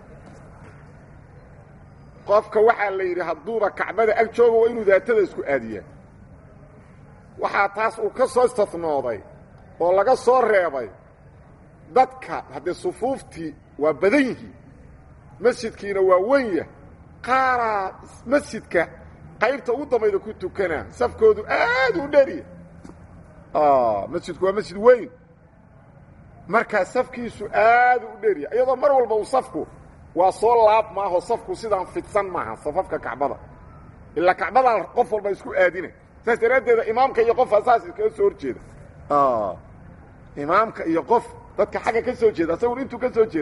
qofka waxaa la yidhi hadduuba kacbada ag jooga waa inuu daatada isku aadiyaa waxaa taas uu ka soo istatnooday oo laga soo reebay dadka haddee sufuuftii waa badan yihiin masjidkiina waa wenya qaaraa masjidka qaybta ugu dambayda ku tukanaa safkoodu aad u dheriya masjidku waa masjid weyn markaa safkiisu aad u dheriya iyadoo mar walba uu safku waa soo laab maaho safku sidaan fidsan maaha safafka kacbada ilaa kacbadaa qof walba isku aadina saas daraaddeeda imaamka iyo qofa saas iskaga soo horjeeda imaamka iyo qof dadka xagga ka soo jeeda asagun intuu ka soo jeeda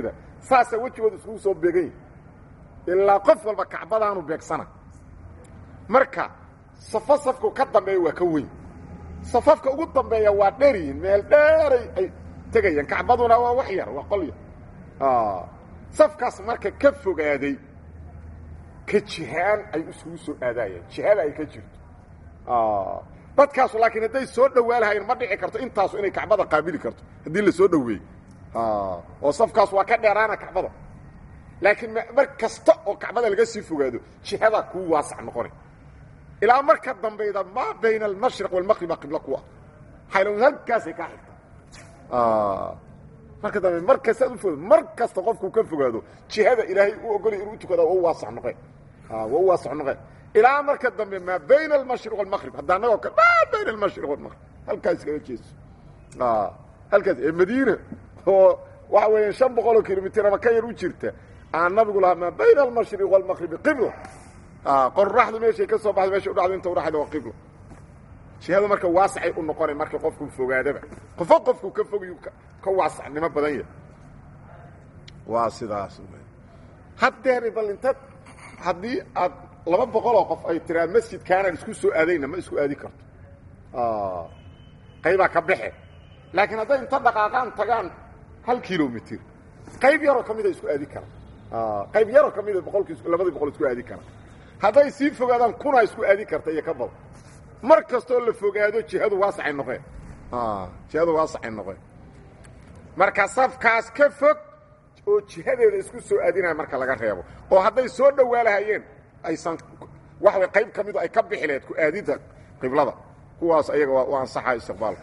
saasaa wejigooda iskugu soo beegan yahi ilaa qof walba kacbadaanu beegsana marka safo safku ka dambeeya waa ka weyn safafka ugu dambeeya waa dheryihin meel dheeray ay tegayaan kacbaduna waa wax yar waa qol yar safkaas marka ka fogaaday ka jihaan ay isugu soo aadaayaan jihada ay ka jirto dadkaasu laakiin hadday soo dhowaalahayeen ma dhici karto intaasu inay kacbada qaabili karto haddii la soo dhoweey oo safkaas waa ka dheeraana kacbada laakiin mar kasta oo kacbada laga sii fogaado jihadaa kuu waasac noqonay ilaa marka dambeyda maa bayna almashriq walmaqriba qiblo kuwa xaylown halkaasay kaa xigta marka dambe mar kasta aad u fogado mar kasta qofkuu ka fogaado jihada ilaahay u ogolay inuu tukada waa u waasac noqeen waa u waasac noqeen ilaa marka dambe maa bayna almashriq walmaqrib hadda annagoo kale maa bayna almashriq walmaqrib halkaas kaga jeeso halkaas ee madiina oo waxa weeyaan shan boqol oo kilomitr ama ka yar u jirta aan nabigu lahaa maa bayna almashriq walmaqribi qibla qoraxdu meeshay ka soo baxda meesha u dhacdo inta udhaxayda waa qibla jihadu marka waasacay u noqonay marka qofku fogaadaba qofo qofku ka fogayu ka waasacnimo badan yahay waa sidaas haddeer bal inta haddii aad laba boqoloo qof ay tiraa masjidkaanaan isku soo aadayna ma isku aadi karto qaybaa ka baxe laakiin hadday inta dhaqaaqaan tagaan hal kilomitr qayb yaroo ka mida isku aadi kara qayb yaroo ka mida boqolkii labadii boqol isku aadi kara hadday sii fogaadaan kunaa isku aadi karta iyo ka badan mar kastoo la fogaado jihadu waasacay noqeen jihadu waasacay noqeen marka safkaas ka fog oo jihadeeda isku soo aadinaya marka laga reebo oo hadday soo dhowaalahayeen aysan waxway qayb ka midu ay ka bixi laheed ku aadidda qiblada kuwaas ayaga waa ansaxa istiqbaalka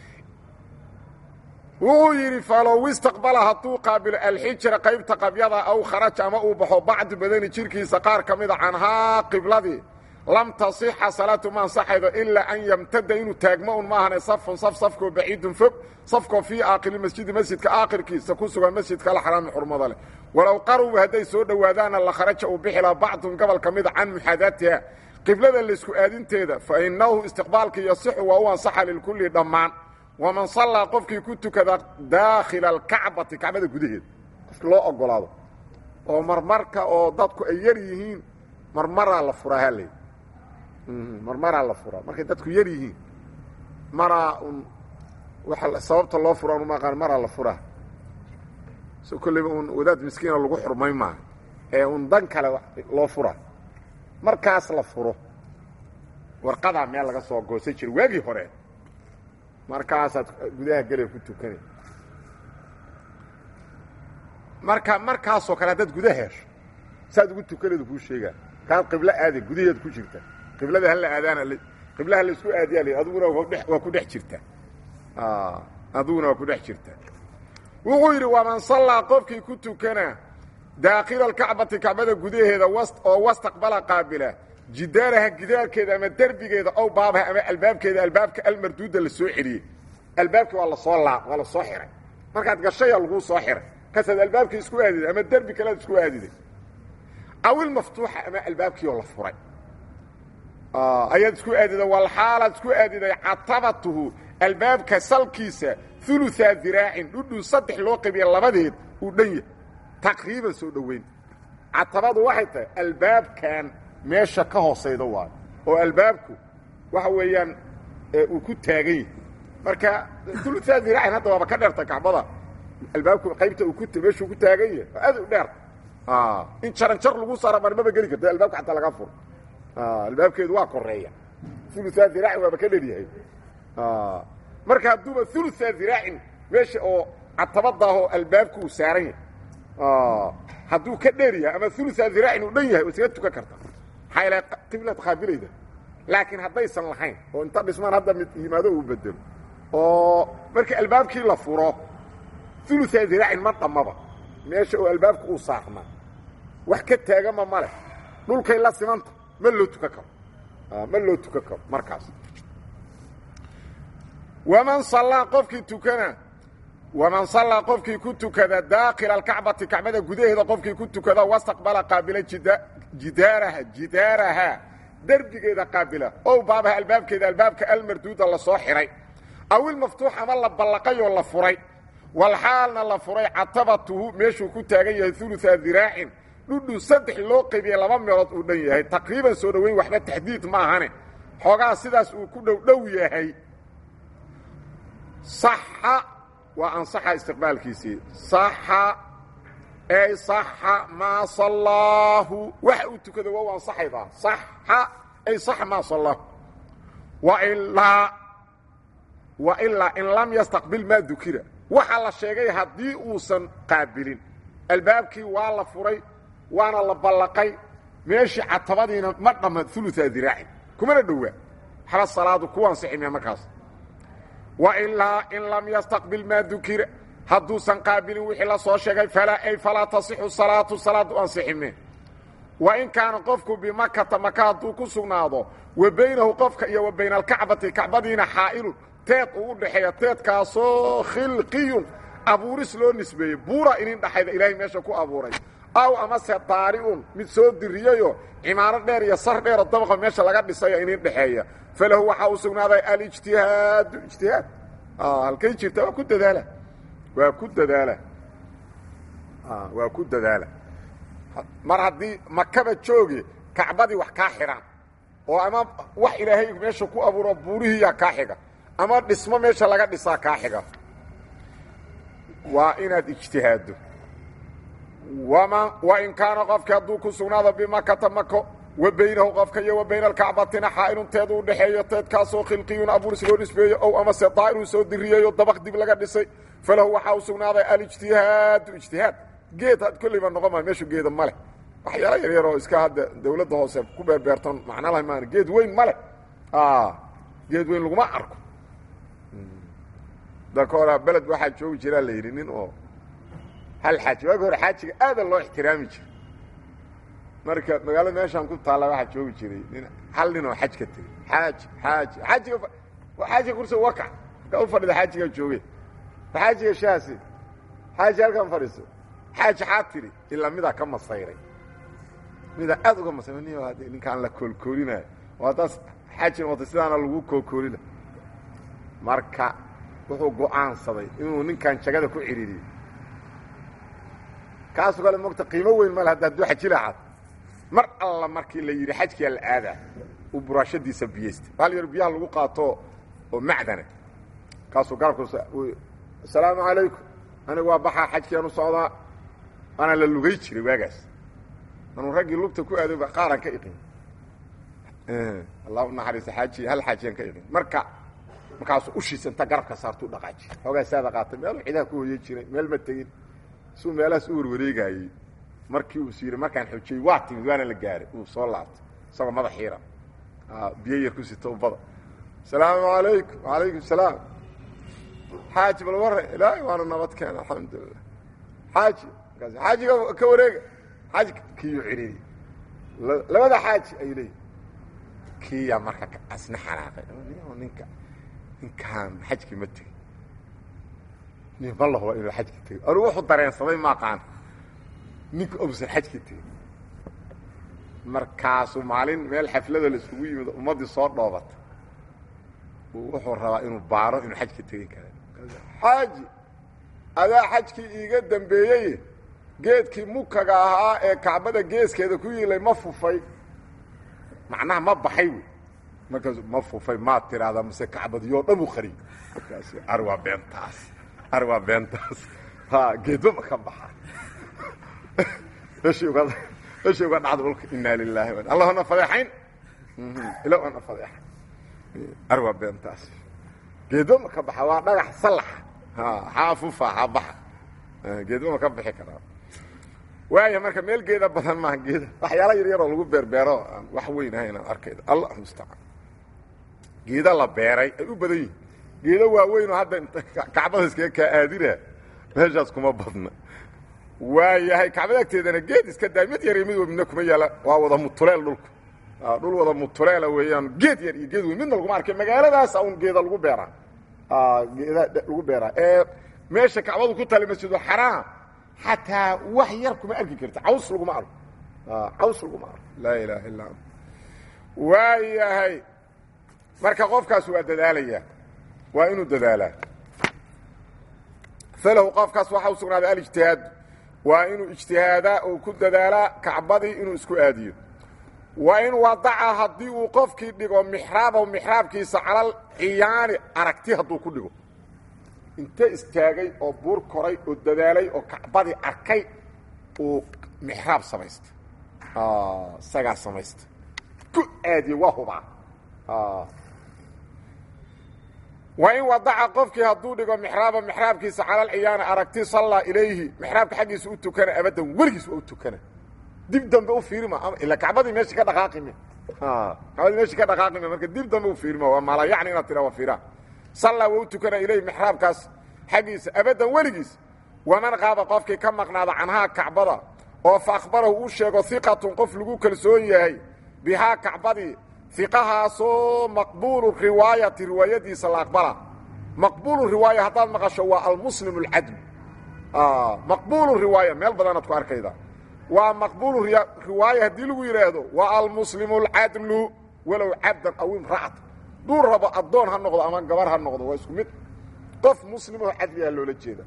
wuxuu yidhi falow istaqbala hadduu qaabilo alxijra qaybta qabyada aw kharaja ama uu baxo bacdi badani jirkiisa qaar ka mida canhaa qibladii lam tasixa salaatu ma ansaxaydo ilaa an yamtada inuu taagmo un maahane safun saf safkoo baciidun fog safkoo fii aakili masjidi masjidka aakhirkiisa ku sugan masjidka alxaraami xurmada leh walow qarubu hadday soo dhowaadaana la kharaja uu bixi laha bacdun gobol ka mida can muxaadaatiha qiblada laysku aadinteeda fa innahu istiqbaalkii yasixu waa u ansaxa lilkulli dhammaan waman sallaa qofkii ku tukada daakhila alkacbati kacbada gudaheeda qofki loo ogolaado oo marmarka oo dadku ay yar yihiin marmaraa la furaa haley marmaraa la furaa markay dadku yar yihiin maraa un waa sababta loo fura un maaqaan maraa la furaa so kolleyba un wadaad miskiina lagu xurmay maaha ee un dan kale loo furaa markaas la furo warqadaa meel laga soo goosan jira waagii hore markaasaad gudaha gele ku tukanay marka markaasoo kale haddaad guda hesho saad ugu tukanaydu kuu sheegaa kaad qiblo aada gudaheed ku jirta qiblada hala aadaana qiblaha laisku aadiyaa l adiguna waa ku dhex jirtaa adiguna waa ku dhex jirtaa wuxuu yidhi waman sallaa qofkii ku tukana daakila alkacbati kacbada gudaheeda oo wastaqbala qaabila jidaaraha gidaarkeeda ama derbigeeda ow baabaha ama albaabkeeda albaabka almarduuda la soo celiyey albaabkii waa lasoo laa waa la soo xihay markaad gashaya laguu soo xihay kasaad albaabkii isku aadiday ama derbi kalead isku aadiday awil maftuuxa ama albaabkii oo la furay ayaad isku aadiday walxaalaad isku aadiday catabatuhu albaabka salkiisa uluaa diraacin dhudhun saddex loo qabiya labadeed uu dhan yahay taqriiban soo dhoweyn catabadu waxay tahay albaabkan meesha ka hoosayda waayo oo albaabku waxa weeyaan uu ku taagan yahay marka uluaa diraacin hadda waaba ka dheerta kacbada albaabku qaybta uu ku meeshuu ku taagan yahay oo aad u dheer in jaran jar lagu saara marmaba geli karta albaabka xataa laga furo albaabkeedu waa koreeya uluaa diraacin waaba ka dheryahay marka hadduuba uluaa diraacin meesha oo catabadaahoo albaabku uu saaran yahay hadduu ka dheer yahay ama uluaa diraacin uu dhan yahay isaga tukan karta maxaa ila qiblaad qaabilayda laakiin haddaysan lahayn oo inta dhismaan hadda mid yimaado uu bedelo oo marka albaabkii la furo uluaa diraacin ma dhammaba meesha oo albaabku uu saarnaa wax ka taagama ma leh dhulkay la simanta ma loo tukan karo ma loo tukan karo markaas waman sallaa qofkii tukana waman sallaa qofkii ku tukada daakila alkacbati kacbada gudaheeda qofkii ku tukada wastaqbala qaabila jidaaraha jidaaraha derbigeeda qaabila ow baabaha albaabkeeda albaabka almarduuda la soo xihay aw ilmaftuux ama la ballaqay oo la furay walxaalna la furay catabatuhu meeshuu ku taagan yahay uluaa diraacin dhudhun saddex loo qaybiyey laba meelood uu dhan yahay taqriiban soo dhoweyn waxba taxdiid maahane xoogaa sidaas uu ku dhow dhow yahay saxa waa ansaxa istiqbaalkiisii saxa ey saxa maa sallaahu waxa uu tukado waa u ansaxaydaa saxa ay saxa maa sallaahu wailaa wailaa in lam yastaqbil maa dukira waxaa la sheegay haddii uusan qaabilin albaabkii waa la furay waana la ballaqay meeshii catabadiina ma dhamma ulua diraacin kumana dhowaa waxba salaadu ku ansiximaya markaas wailaa in lam yastaqbil maa dukira hadduusan qaabilin wixii la soo sheegay falaa ay falaa tasixu salaatu salaadu ansixime wa in kaana qofku bimakata maka hadduu ku sugnaado wa baynahu qofka iyo wa bayna alkacbati kacbadiina xaa'ilun teed uu u dhaxeeya teedkaasoo khilqiyun abuuris loo nisbeeyey buura inin dhaxayda ilaahay meesha ku abuuray aw amase daari'un mid soo diriyeyo cimaaro dheer iyo sar dheero dabaqa meesha laga dhisayo inin dhexeeya falahu waxaa u sugnaaday alijtihaadu ijtihaad halkay jirta waa ku dadaala waa ku dadaala waa ku dadaala mar haddii makaba jooge kacbadii wax kaa xidhaan oo ama wax ilaahay meesha ku abuuro buurihiiyaa kaa xiga ama dhismo meesha laga dhisaa kaa xiga waa inaad ijtihaaddo wama wain kaana qofki hadduu ku sugnaado bimakata mako wa baynahu qofka iyo wa bayna alkacbatina xaa'ilun teedu u dhexeeyo teedkaasoo khilqiyun abuuris loo nisbeeyo ow amase daa'iruu soo diriyeeyo dabaq dib laga dhisay falahu waxaa u sugnaaday alijtihaadu ijtihaad geed had kollayba noqon maa meeshu geeda ma leh waxyaala yar yar oo iska hadda dawladda hoose ku beerbeertan macna laha maan geed weyn ma leh geed weyn laguma arko dalka hora beled waxaa joogi jiraa la yidhi nin oo hal xaaji waagi hore xaajiga aada loo ixtiraami jiro marka magaalada meeshaan ku taalla waxaa joogi jiray nin hal nin oo xaj ka tegey xaaji xaaji xaajiga xaajiga kursi wakac ka u fadhida xaajigaa jooge xaajiga shaasi xaaji halkan fadhiiso xaaji xaa tiri ilaa midaa ka masayray midaa aad uga masayray nin hadde ninkaan la koolkoolinayo oo haddaas xaaji noqotay sidaana lagu koolkoolina marka wuxuu go'aansaday inuu ninkan jagada ku cidhiiriyo kaasoo kale mogta qiimo weyn male hadda hadduu xaji lahaad mar alla markii la yidhi xajkiyaa la aadaa uu buraashadiisa biyeysta hal yar biyaha lagu qaato oo macdana kaasuu garabka asalaamu calaykum anigu waa baxaa xajkiiaan u socdaa waana la lugay jiray waagaas anuu raggii lugta ku aaday qaaran ka iqin allah u naxariisa xaaji hal xaajiyaan ka iqin marka markaasuu ushiisanta garabka saartuu dhaqaaji xoogaa saada qaatay meeluu cidaha ku hoyan jiray meel ma tegin suu meelahaas u warwareegaayey markii uu is yidhi markaan xojiyey waa timid waana la gaaray uu soo laabtay isagoo madax xiiran biyo yar ku sita ubada asalaamu alaykum alaykum salaam xaaji bal warre ilaahay waana nabad keena alxamdulilah xaaji markaas xaajiga ka wareega xaaji kiiyuu cidhiiri labada xaaji ayuu leeyihi kiiyaa marka asna xanaaqay ninka ninkaan xajkii ma tegin nin ma lahuba inuu xajki tegey anugu wuxuu dareensaday maaqaan ninka ousan xajki tegin markaasuu maalin meel xaflada la isugu yimid ummaddii soo dhoobata wuxuu rabaa inuu baaro inuu xajka tegin kara xaaji adaa xajkii iiga dambeeyey geedkii mukaga ahaa ee kacbada geeskeeda ku yiilay ma fufay macnaha ma baxay wey markaas ma fufay maad tiraahdaa mase kacbadiyoo dhan u qariy markaas ari waa beentaas ari waa beentaas ha geedba ma ka baxa meeshii uga meeshii uga dhacda dhulka inaa lilaahi allahuna fadeexayn ila ana fadeexayn ari waa beentaas geedba ma ka baxa waa dhagax salaxa ha xaa fufa xaa baxa geedba ma ka bixi karaa waaya marka meel geeda badan maaha geeda waxyaala yar yaroo lagu beerbeero aan wax weyn ahayn aan arkayda allah mustacaan geeda la beeray ay u badan yihin geedo waaweynoo hadda kacbada iskaga kaa aadina meeshaas kuma badna waayahay kacbada agteedana geed iska daay mid yar iyo mid midna kuma yaala waa wada mutuleel dhulka dhul wada mutuleela weeyaan geed yar iyo geed weyn midna laguma arkay magaaladaasa un geeda lagu beeraa geeda lagu beeraa ee meesha kacbadu ku taala masjidulxaraam xataa wax yar kuma arki karta caws laguma arko caws laguma arko laa ilaaha illa ant waayahay marka qofkaas waa dadaalayaa waa inuu dadaalaa falahu qofkaas waxaa u sugnaaday alijtihaadu waa inuu ijtihaadaa oo ku dadaalaa kacbadii inuu isku aadiyo wa in wadaca haddii uu qofkii dhigo mixraabahu mixraabkiisa calal ciyaani aragti hadduu ku dhigo inte istaagay oo buur koray oo dadaalay oo kacbadii arkay uu mixraab samaysta isagaa samaysta ku aadiye waa hubaa wa in wadaca qofkii hadduu dhigo mixraaba mixraabkiisa calal ciyaani aragti sallaa ilayhi mixraabka xaggiisa u tukana abadan weligiis waa u tukana dib dambe u fiirima ila kacbadii meeshii ka dhaqaaqime kacbadii meeshii ka dhaqaaqime marka dib dambe u fiirima waa mala yacni inaad tiraa waa fiiraa sallaa waa u tukana ilayhi mixraabkaas xaggiisa abadan weligiis waman qaaba qofkii ka maqnaada canhaa kacbada oo fa akhbarahu uu sheego hiqatun qof lagu kalsoon yahay bihaa kacbadii iqahaasoo maqbuulu riwaayati riwaayadiisa la aqbala maqbuulu riwaaya haddaad maqasho waa almuslim alcadl maqbuulu riwaaya meel badanaad ku arkayda waa maqbuulu riwaaya haddii lagu yidhaahdo waa almuslimu alcadlu walow cabdan aw imra'at duu rabo addoon ha noqdo ama gabar ha noqdo waa isku mid qof muslimoo cadligaa loola jeeda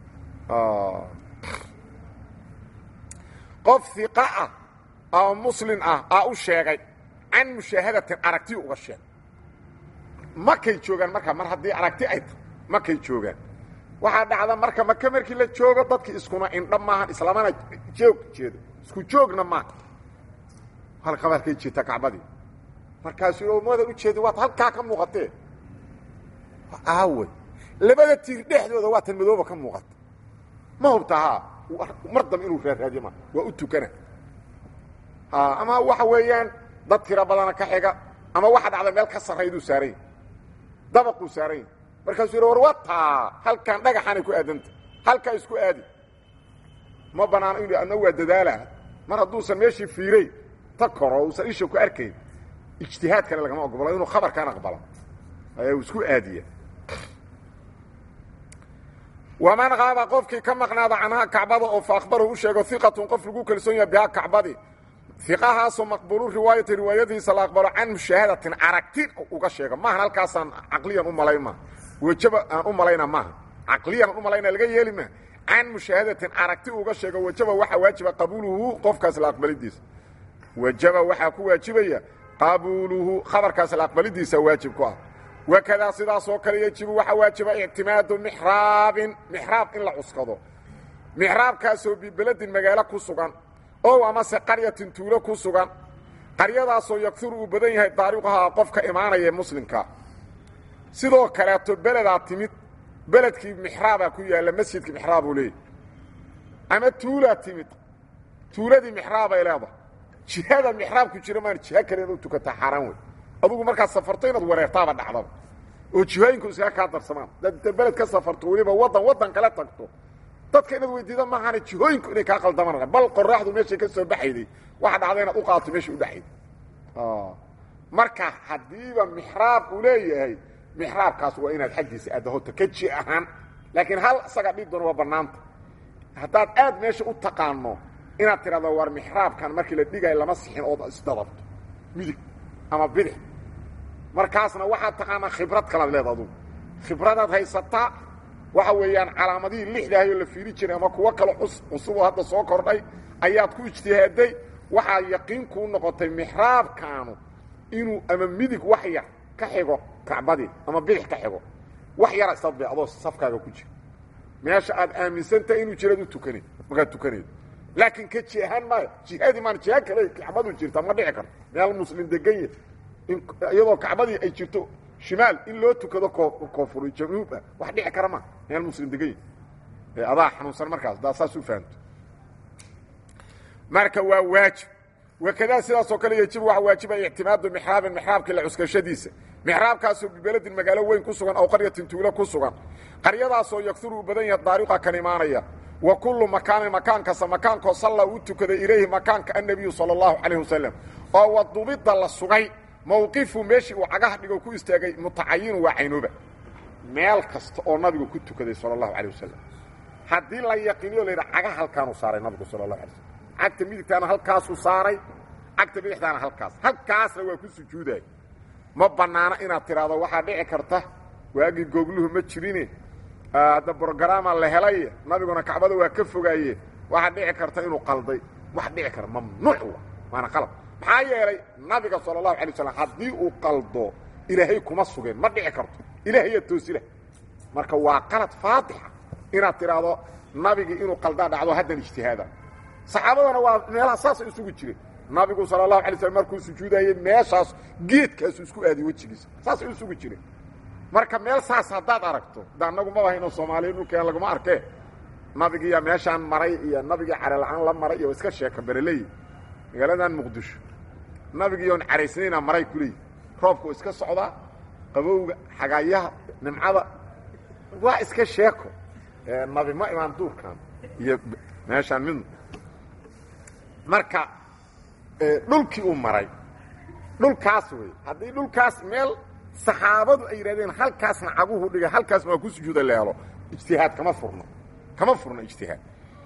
qof iqa ah oo muslin ah aa u sheegay can mushaahadatin aragti uga sheeg makay joogaan markaa mar haddii aragti ay tahay makay joogaan waxaa dhacda marka maka markii la joogo dadki iskuna indha maahan islamana joog jeedo isku joogna maaha halka halkay jeeta kacbadii markaasuu mada u jeedi waad halkaa ka muuqatee aawe labada tiir dhexdooda waa tan madooba ka muuqata ma hubta haa mar dambe inuu raaraadiyo ma waa u tukana ama waxa weeyaan dad tiro badana ka xiga ama waxa dhacda meel ka sarrayduu saaranya dabaquu saaranya markaasuu yidhi war wataa halkan dhagaxaanay ku aadanta halkaa isku aadi ma banaano inu adna waa dadaala mar hadduusan meeshii fiiray ta koro uusan isha ku arkayn ijtihaadkana lagama ogolo inuu khabarkaan aqbalo ayaa isku aadiya waman qaaba qofkii ka maqnaada canhaa kacbada oo fa akhbarahu u sheego iqatun qof lagu kalsoon yaha bihaa kacbadii iqahaasoo maqbuulu riwaayati riwaayadiisa la aqbalo can mushaahadatin aragti uga sheego maahan halkaasaan caqliyan u malayn maa wejaba aan u malayna maaha caqliyan aan u malayna laga yeeli maa can mushaahadatin aragti uga sheego wejaba waxaa waajiba qabuuluhu qofkaas la aqbalidiisa wejaba waxaa ku waajibaya qabuuluhu khabarkaas la aqbalidiisa waajib ku ah wakadaa sidaasoo kale yejibu waxaa waajiba ictimaadu mixraabin mixraab in la cuskado mixraabkaasoo bibeledin magaalo ku sugan ow amase qaryatin tuulo ku sugan qaryadaasoo yakuru uu badan yahay daariquhaa qofka imaanaya muslimka sidoo kaleeto beledaa timid beledkii mixraabaa ku yaalla masjidkii mixraabuu leeyahy ama tuulaa timid tuuladii mixraabay leedahay jihada mixraabku jira maan jiha kale inu tukataa xaaraan wey adugu markaad safarto inaad wareertaaba dhacdaba oo jihooyinku iskaga kaa darsamaan hadaad inta beled ka safarto weliba waddan waddan kale tagto dadka inaad weydiida maahane jihooyinku inay kaa qaldamaan bal qoraxdu meeshay ka soo baxayday waxa dhacda inaad u qaato meesha u dhexayday marka haddiiba mixraab uu leeyahay mixraabkaas waa inaad xaggiisa aadda hota ka ji ahaan laakiin hal isaga dhib doona waa bannaanta haddaad aad meesha u taqaano inaad tidhahdo war mixraabkan markii la dhigaayo lama sixin ood isdadabto midig ama bidix markaasna waxaad taqaanaa khibrad kalaad leeda adugu khibradaad haysataa waxa weeyaan calaamadihii lixdaahayoo la fiiri jiray ama kuwo kale cusuboo hadda soo kordhay ayaad ku ijtihaaday waxaa yaqiin kuu noqotay mixraabkaanu inuu ama midig wax yar ka xigo kacbadii ama bidix ka xigo wax yara isdadbe adoo safkaaga ku jira meesha aad aaminsantahay inuu jiraad u tukanayd markaad tukanayd laakiin ka jihaan maayo jihadii maan jiha kale kacbadu jirta ma dhici karto meel muslim degan ya iyadoo kacbadii ay jirto shimaal in loo tukado koonfur januub ah wax dhici kara ma meel muslim degan ya adaa xanuunsan markaas daa saas u fahamto marka waa waajib wakadaa sidaasoo kale yejibu waxa waajiba ictimaadu mixraabin mixraabkii la cuskashadiisa mixraabkaasoo bibeledin magaalo weyn ku sugan aw qaryatin tuulo ku sugan qaryadaasoo yaksuru u badan yaha daariqa kan imaanaya wa kullu makaanin makaan kasta makaankoo salla uu tukaday ilayhi makaanka annebiyu sala allahu calayh wasalam oo wadubidda la sugay mawqifu meeshii uu cagaha dhigo ku istaagay mutacayinu waa caynooba meel kasta oo nabigu ku tukaday sala allahu calayh wasalam haddii la yaqiiniyo la yidhaha cagaha halkaanuu saaray nabigu sala allahu alay slam cagta midigtaana halkaasuu saaray cagta bidixtaana halkaas halkaasna waa ku sujuuday ma bannaano inaad tidhaahdo waxaa dhici karta waagii googluhu ma jirine hadda brogaraama la helay nabiguna kacbada waa ka fogaaye waxaa dhici karta inuu qalday wax dhici kara mamnuuc wa waana qalab maxaa yeelay nabiga sala allahu alay waslam haddii uu qaldo ilaahay kuma sugeen ma dhici karto ilaahaya toosila marka waa qalad faadixa inaad tidhaahdo nabigii inuu qaldaa dhacdo haddan ijtihaada saxaabadana waa meelaha saasay isugu jireen nabigu sala allahu alay slm markuu sujuudayey meeshaas geedkaasu isku aadiy wejigiisa saasay isugu jireen marka meel saas haddaad aragto da annagu maba hayno soomaaliya dhulkeen laguma arkee nabigiiya meeshaan maray iyo nabigii carela-aan la maray iyo iska sheeka bereley magaaladan muqdisho nabigiiyoon caraysnayna maray ku leeyi roobku iska socdaa qabowga xagaayaha nimcada waa iska sheeko nabi ma imaan duurkan iyo meeshaan midna marka dhulkii uu maray dhulkaas wey haddii dhulkaas meel saxaabadu ay yidhahdeen halkaasna caguhu dhigay halkaasna waa ku sujuuda leelo ijtihaad kama furno kama furno ijtihaad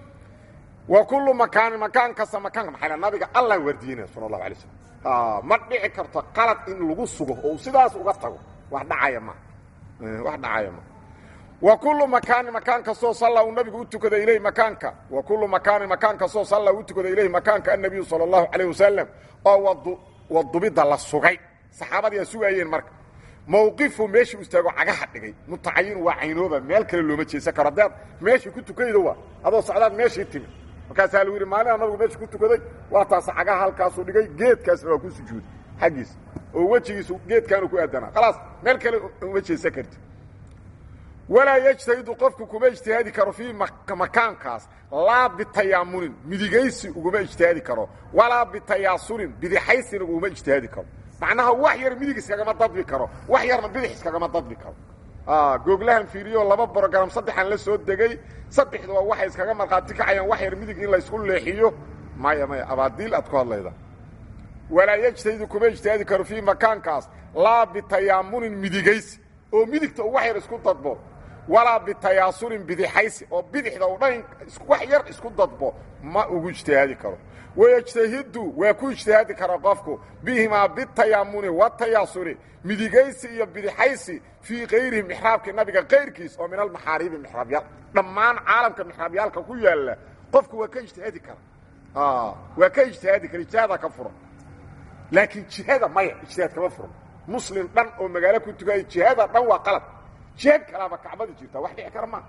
wa kullu makaanin makaan kasta makaanka maxay nabiga allah wardiinaya sala allahu alay slam ma dhici karto qalad in lagu sugo oo sidaas uga tago wax dhacaya ma wax dhacaya ma wa kullu makaanin makaan kastoo salla uu nabigu u tukada ilayh makaanka wa kullu makaanin makaan kastoo salla u tukada ilayh makaanka annabiyu sala allahu calayh wasalam oo wadu wadubidda la sugay saxaabadii aa sugaayeen marka mawqifu meeshii u istaago cagaha dhigay mutacayinu waa caynooba meel kale looma jeesan karo haddaad meeshii ku tukaydo waa adoo socdaad meeshii timi markaasaa lagu yidhi maalina nabigu meeshii ku tukaday waa taas cagaha halkaasuu dhigay geedkaasna waa ku sujuuday xaggiisa oo wejigiisu geedkaanu ku aadanaa khalaas meel kale uma jeesan karti walaa yejtahidu qofku kuma ijtihaadi karo fii makaankaas laa bitayaamunin midigaysi uguma ijtihaadi karo walaa bitayaasurin bidixaysina uguma ijtihaadi karo macnaha wax yar midig iskagama dadbi karo wax yarna bidix iskagama dadbi karo googlahan fiiriyo laba brogram saddexan la soo degay saddexduba waxay iskaga markhaati kacayaan wax yar midig in laysku leexiyo maya maya abaadiil aad ku hadlayda walaa yejtahidu kuma ijtihaadi karo fii makaankaas laa bitayaamunin midigaysi oo midigta uu wax yar isku dadbo walaa bitayaasurin bidixaysi oo bidixda u dhan wax yar isku dadbo ma ugu ijtihaadi karo wayejtahidu waa ku ijtihaadi kara qofku bihimaa bitayaamuni watayaasuri midigaysi iyo bidixaysi fii kayrihi mixraabki nabiga kayrkiis oo min almaxaariibi mixraabyaal dhammaan caalamka mixraabyaalka ku yaalla qofku waa ka ijtihaadi kara waa ka ijtihaadi kara ijtihaada ka furan laakiin jihada maya ijtihaad kama furan muslim dhan oo magaalo ku tukaayo jihada dhan waa qalab jihaad kalaaba kacbada jirta wax dhici kara ma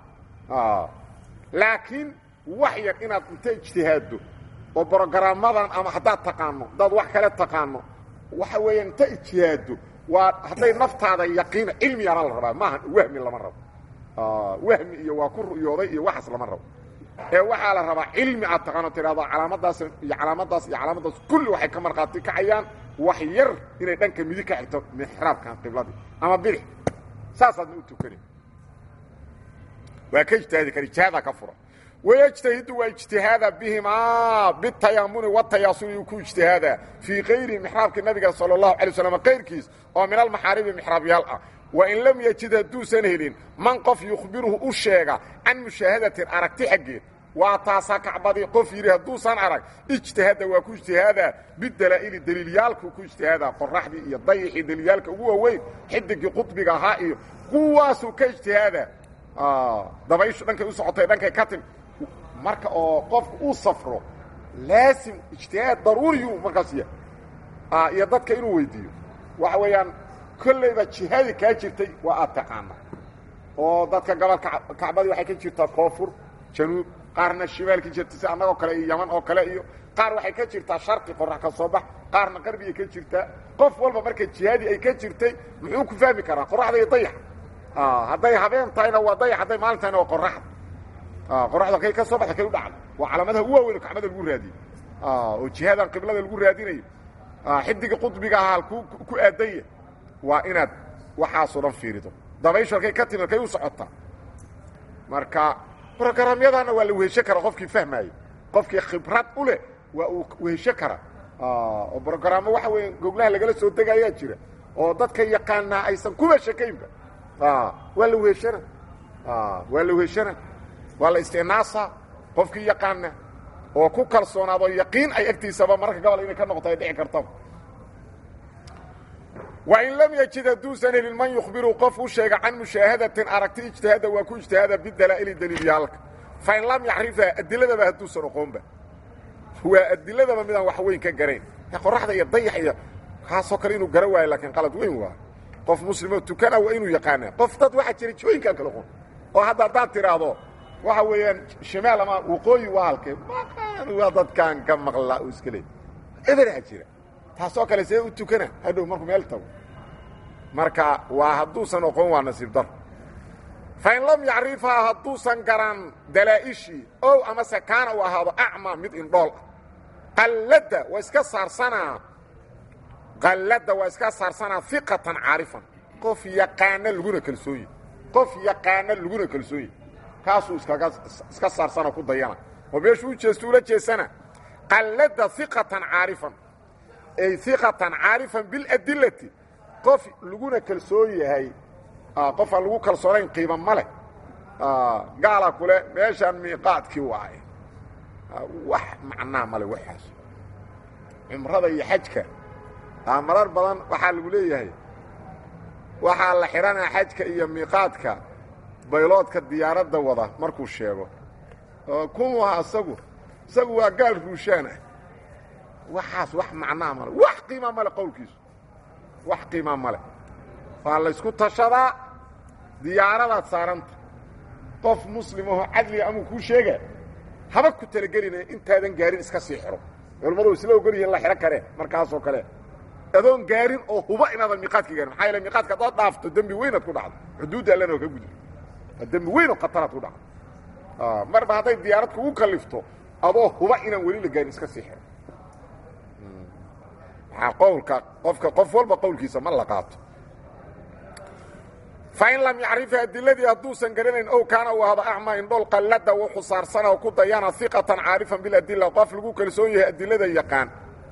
laakiin wax yar inaad inta ijtihaaddo oo brogaraamadan ama haddaad taqaano haddaad wax kale taqaano waxa weeyaan inta ijtihaaddo waa hadday naftaada yaqiina cilmiyaana la rabaa maaha wahmi lama rabo wahmi iyo waa ku ru'yooday iyo waxaas lama rabo ee waxaa la rabaa cilmi aad taqaano tidhahdo calaamadaas iyo calaamadaas iyo calaamadaas kulli waxay ka markhaati kacayaan wax yar inay dhanka midig ka xigto mixraabkan qibladii ama bidix saasaadna u tukani waa ka ijtihaadi kara ijtihaada ka furan wayجtahidu waa ijtihaada bihimaa bitayaamuni watayaasuni uu ku ijtihaadaa fii kayri mixraabki nabiga salى الlahu alay slam kayrkiis oo min almaxaaribi mixraabyaal ah wain lam yajid hadduusan helin man qof yukhbiruhu u sheega can mushaahadatin aragti xaggeed waa taasaa kacbadii qof yidhi hadduusan arag ijtihada waa ku ijtihaadaa bidalaa'ili daliilyaalkuu ku ijtihaadaa qoraxdii iyo dayixii daliilyaalka ugu waaweyn xidigii qudbiga ahaa iyo kuwaasuu ka ijtihaadaa dabayshu dhankay u socotay dhankay ka tim marka oo qofku uu safro laasim ijtihaad daruuriyu markaas yahay iyo dadka inuu weydiiyo waxa weeyaan kollayba jihadii kaa jirtay waa aad taqaana oo dadka gobolka kacbadii waxay ka jirtaa koonfur januub qaarna shimaal ka jirta si annagoo kale iyo yaman oo kale iyo qaar waxay ka jirtaa sharqi qorax ka soo bax qaarna qarbigay ka jirtaa qof walba marka jihadii ay ka jirtay muxuu ku fahmi karaa qoraxda iyo dayax hadday habeen tahayna waa dayax hadday maalin tahayna waa qoraxda qoraxda kay ka soo baxda kay u dhacda waa calaamadaha ugu waaweyn oo kacbada lagu raadiyo oo jihadan qiblada lagu raadinayo xidiga qudbiga ahaa halkuu ku aadanya waa inaad waxaasoo dhan fiirido dabayshu halkay ka timid kay u socotaa marka brograamyadana waa la wehesho kara qofkii fahmaayo qofkii khibrad u leh waa uu wehesho kara oo brograamo waxa weya goglaha lagala soo degayaa jira oo dadka yaqaanaa aysan kuba shakaynba waa la weheshana waa la weheshana waa la isticnaasaa qofkii yaqaana oo ku kalsoonaado yaqiin ay agtiisaba mararka gobol inay ka noqoto ay dhici kartaba wain lam yajid hadduusan helin man yukhbiru qof u sheega can mushaahadatin aragti ijtihaada waa ku ijtihaada bidalaa'ili daliilyaalka fain lam yacrifha adiladaba hadduusan oqoonba waa adiladaba midaan wax weyn ka garayn qoraxda iyo dayax iyo kaasoo kale inuu gara waayo laakiin qalad weyn waa qof muslimoo tukana waa inuu yaqaana qof dad waxaa jira jooyinkaan kala qon oo hadda haddaad tidhaahdo waxa weeyaan shimaal ama waqooyi waa halkee waa dadkaan ka maqlaa oo iska leey eberaa jira taasoo kale see u tukana hadhow markuu meel tago marka waa hadduusan oqon waa nasiib dar fain lam yacrifhaa hadduusan garan dalaa'ishii ow amase kaana uu ahaado acma mid indhool ah qalladda waa iska saarsanaa qalladda waa iska saarsanaa iqatan caarifan qof yaqaana laguna kalsooye qof yaqaana laguna kalsooye kaasuu iskaga iska saarsana ku dayana oo meeshuu u jeesto ula jeesana qalladda iqatan caarifan ay iqatan caarifan biladillati qof laguna kalsoon yahay qof aan lagu kalsoonayn qiima ma leh gaala kule meeshaan miiqaadkii waaye wax macnaa male waxaas cumrada iyo xajka marar badan waxaa lagu leeyahay waxaa la xidhanaa xajka iyo miiqaadka bayloodka diyaaradda wada markuu sheego kun aha isagu isagu waa gaal ruushaan ah waxaas wax macnaa male wax qiima male qowlkiisu wax qiima male waa laysku tashadaa diyaaradaad saaranta qof muslimahoo cadliga amuu kuu sheega haba ku talagelinaya intaadan gaarin iska sii xidho culamadu isla ogol yihin la xidho karee markaasoo kale adoon gaarin oo huba inaadan miiqaadka gaarin maxaa yaele miiqaadka haddaad dhaafto dembi weynaad ku dhacdo xuduudda allana oo ka gudbi dembi weyn oo khataraad ku dhacdo marba hadday diyaarad kugu kalifto adoo huba inaan weli la gaarin iska sii xidho maxaa qowlka qofka qof walba qowlkiisa ma la qaato fain lam yacrifa adiladii hadduusan garanayn ow kaana uu ahado acmaa indhool qallada wuxuu saarsana oo ku dayana iqatan caarifan biladila qof lagu kalsoon yahay adilada yaqaan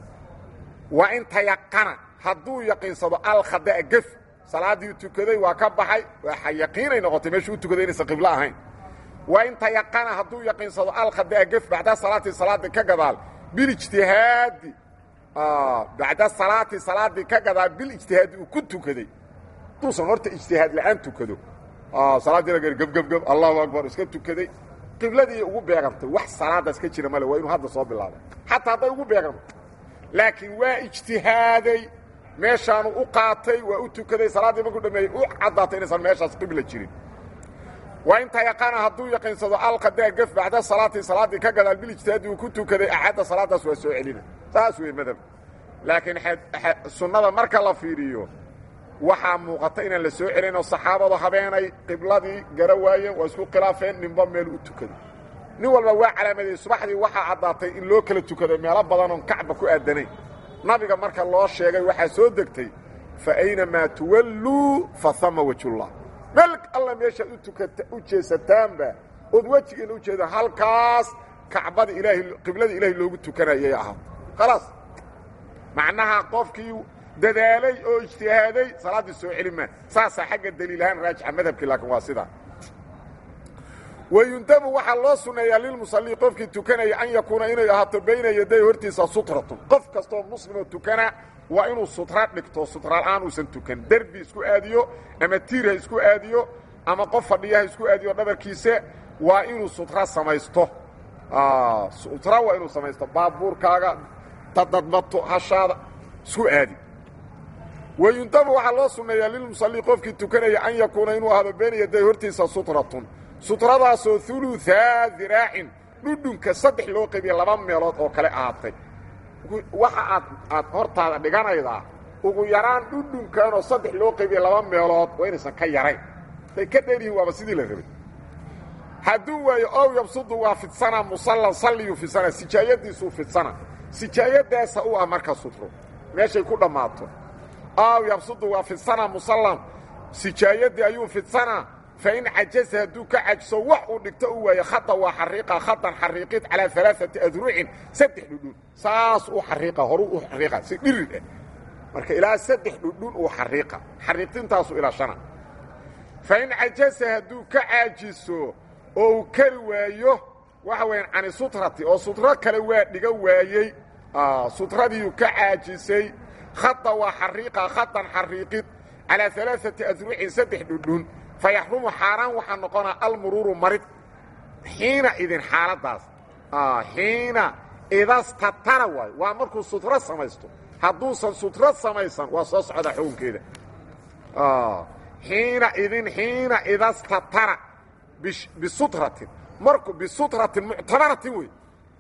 waa in tayaqana hadduu yaqiinsado alkhada'a gef salaaddii tukaday waa ka baxay waa yaqiinay noqotay meeshuu u tukaday inaysan qiblo ahayn waa in tayaqana hadduu yaqiinsado alkhada'a gef bacda salaati salaadii ka gadaal bilijtihaadi bacda salaati salaadii ka gadaal bilijtihaadi uu ku tukaday duusan horta ijtihaad la'aan tukado salaaddii la gebgebgeb allahu akbar iska tukaday qibladii ugu beegantay wax salaadaas ka jira male waa inuu hadda soo bilaabay xataa hadday ugu beeganto laakiin waa ijtihaaday meeshaanu u qaatay waa u tukaday salaaddii markuu dhameeyey u caddaatay inaysan meeshaas qibla jirin waa inta yaqaana hadduu yaqiinsado alqadaa gef bacda salaati salaaddii ka gadaal bilijtihaadi uu ku tukaday axadda salaadaas waa soo celina saas wey madhab laakiin sunnada marka la fiiriyo waxaa muuqata inaan la soo celinoo saxaabadu habeenay qibladii gara waayeen waa isku khilaafeen ninba meel u tukaday nin walba waa calaamadeeyey subaxdii waxaa caddaatay in loo kala tukaday meelo badanoon kacba ku aadanayn nabiga marka loo sheegay waxaa soo degtay fa aynamaa tuwalluu fa hama wejullah meel alla meeshaad utukata u jeesataanba ood wejigeena u jeeda halkaas kacbada ilaahay qiblada ilaahay loogu tukanayay ahaa khalaas macnaha qofkii dadaalay oo ijtihaaday salaaddii soo celi maa saasaa xagga daliilahaan raajixa madhabkii laakiin waa sidaa wayundabu waxaa loo sunneeyaa lilmusallii qofkii tukanaya an yakuuna inay ahaato bayna yaday hortiisa sutratun qof kastoo muslimoo tukana waa inuu sutra dhigto sutrala'aan uusan tukan derbi isku aadiyo ama tiir ha isku aadiyo ama qof fadhiya ha isku aadiyo dhabarkiisa waa inuu sutra samaysto sutra waa inuu samaysto baabuurkaaga dadadmato hashaada isku aadi wayundabu waxaa loo sunneeyaa lilmusallii qofkii tukanaya an yakuuna inuu ahdo bayna yaday hortiisa sutratun sutradaasoo uluaa diraacin dhudhunka saddex loo qaybiya laba meelood oo kale ahaatay waxa aad aad hortaada dhiganaydaa ugu yaraan dhudhunkanoo saddex loo qaybiya laba meelood waa inaysan ka yarayn day ka dheeryihiin waaba sidii la rabay hadduu waayo ow yabsudu waa fidsana musallan salliyuu fidsana sijaayadiisuu fidsana sijaayadaasa u ah marka sutro meeshay ku dhammaato ow yabsudu waa fidsana musallan sijaayadii ayuu fidsanaa fain cajaza hadduu ka cajiso wax uu dhigto u waayo khada waa xariiqa khadan xariiqid calaa alaaati adruucin saddex dhudhun saas u xariiqa horuu u xariiqa si dhirid ah marka ilaa saddex dhudhun uu xariiqa xariiqintaasu ilaa shana fain cajaza hadduu ka caajiso oo uu kari waayo waxa weyaan cani sutrati oo sutro kale waa dhiga waayey sutradiiu ka caajisay khada waa xariiqa khadan xariiqid calaa alaaati asrucin saddex dhudhun fa yaxrumu xaaraan waxaa noqonaa almuruuru marid xiina idin xaaladaas xiina idastatara waayo waa markuu sutro samaysto hadduusan sutro samaysan waa soo socda xukunkeeda xiina idin xiina idastatara bisutratin marku bisutratin muctabaratin wey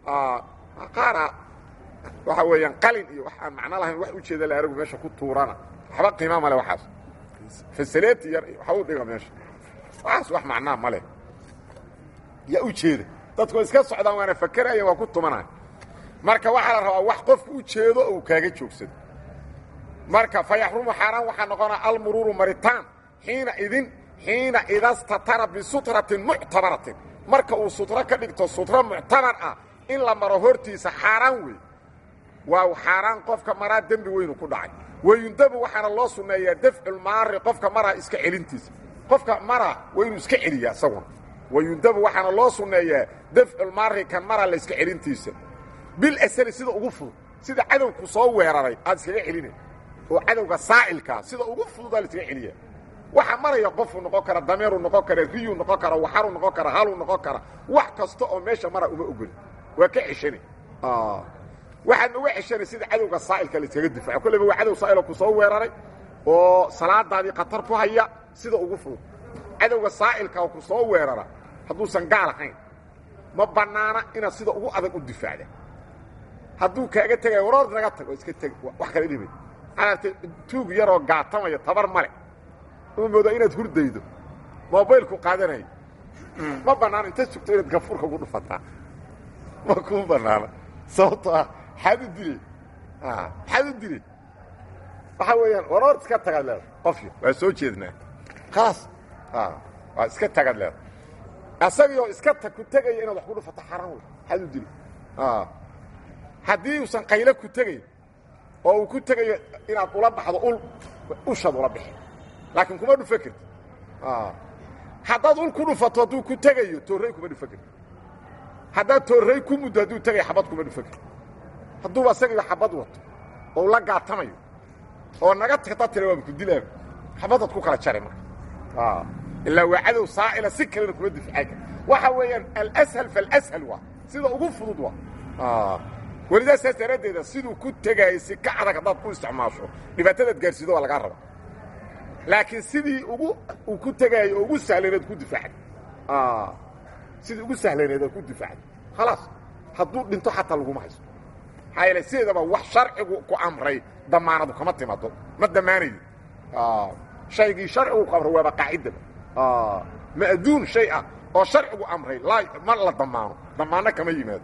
qaara waxa weeyaan qalin iyo waxaan macno lahayn wax ujeeda la aragu meesha ku tuurana waxba qiima male waxaas fasaleti yar waxa u dhiga meesha waxaas wax macnaa ma leh yaa u jeeda dadku iska socdaan waana fakeraya waa ku tumanaya marka waxaa la rabaa wax qofku u jeedo ou kaaga joogsado marka fa yaxrumu xaaraan waxaa noqonaa almuruuru maritaan xiina idin xiina idastatara bisutratin muctabaratin marka uu sutro ka dhigto sutro muctabar ah in la maro hortiisa xaaraan wey waa xaaraan qofka maraa dembi weynu ku dhacay wayundabu waxaana loo sunneeyaa dafculmaari qofka maraa iska celintiisa qofka maraa waa inuu iska celiyaa isaguna wayundabu waxaana loo sunneeyaa dafculmaari kan maraa la iska celintiisa bilasali sida ugu fudud sida cadowku soo weeraray aad iskaga celina oo cadowga saa'ilkaa sida ugu fududaa la iskaga celiya waxaa maraya qofuu noqon kara dameeruu noqon kara riyuu noqon kara waxaruu noqon kara haluu noqon kara wax kasta oo meesha mara uma ogoli waa ka ceshani waxaadna uga ceshanay sida cadowga saa'ilka la iskaga difaaco kolleyba waa cadow saa'iloo ku soo weeraray oo salaadaadii khatar ku haya sida ugu fudud cadowga saa'ilka oo ku soo weerara hadduusan gaal ahayn ma bannaana inaad sida ugu adag u difaacda hadduu kaaga tegaya waroor naga tag oo iska teg wax kala dhibay aartay tuug yaroo gaatamaya tabar male u moodaa inaad hurdaydo mobaylku qaadanayo ma bannaana inta sugto inaad gafuurka ku dhufataa ma kuu bannaana sababto ah xaad u dilay xaad u dilay waxaa weeyaan waroor iska tagaad leeda qofyo waa soo jeednaa khalaas waa iska tagaad leeda asagii oo iska tag ku tegaya inaad wax ku dhufato xaran wey xaad u dilay haddii uusan qaylo ku tegayn oo uu ku tegayo inaad ula baxdo ul ushaad ula bixi laakiin kuma dhufa karti haddaad ul ku dhufato hadduu ku tegayo toorrey kuma dhufa karti haddaad toorrey ku muddo hadduu tegayo xabad kuma dhufa karti hadduuba asagiiba xabad wato oo la gaatamayo oo naga tagta tira waaba ku dilaaba xabadaad ku kala jari marka ilaa waa cadow saa'ila si kalena kuma difacay kar waxa weeyaan alashal falashal waa sida ugu fudud waa welidaa saas daraaddeeda siduu ku tegaayay si ka adag haddaad ku isticmaasho dhibaatadaad gaarsiido waa lagaa raba laakiin sidii ugu uu ku tegaayo oo ugu sahlanayd ku difaacday sidii ugu sahlanayd aad ku difaacday khalaas hadduu dhinto xataa laguma haysto maxaa yeele sideedaba wax sharcigu ku amray damaanadu kama timaado ma damaanayo shaygii sharcigu ku amray waaba qaacidaba ma'duun shay ah oo sharcigu amray laa ma la damaano damaanno kama yimaado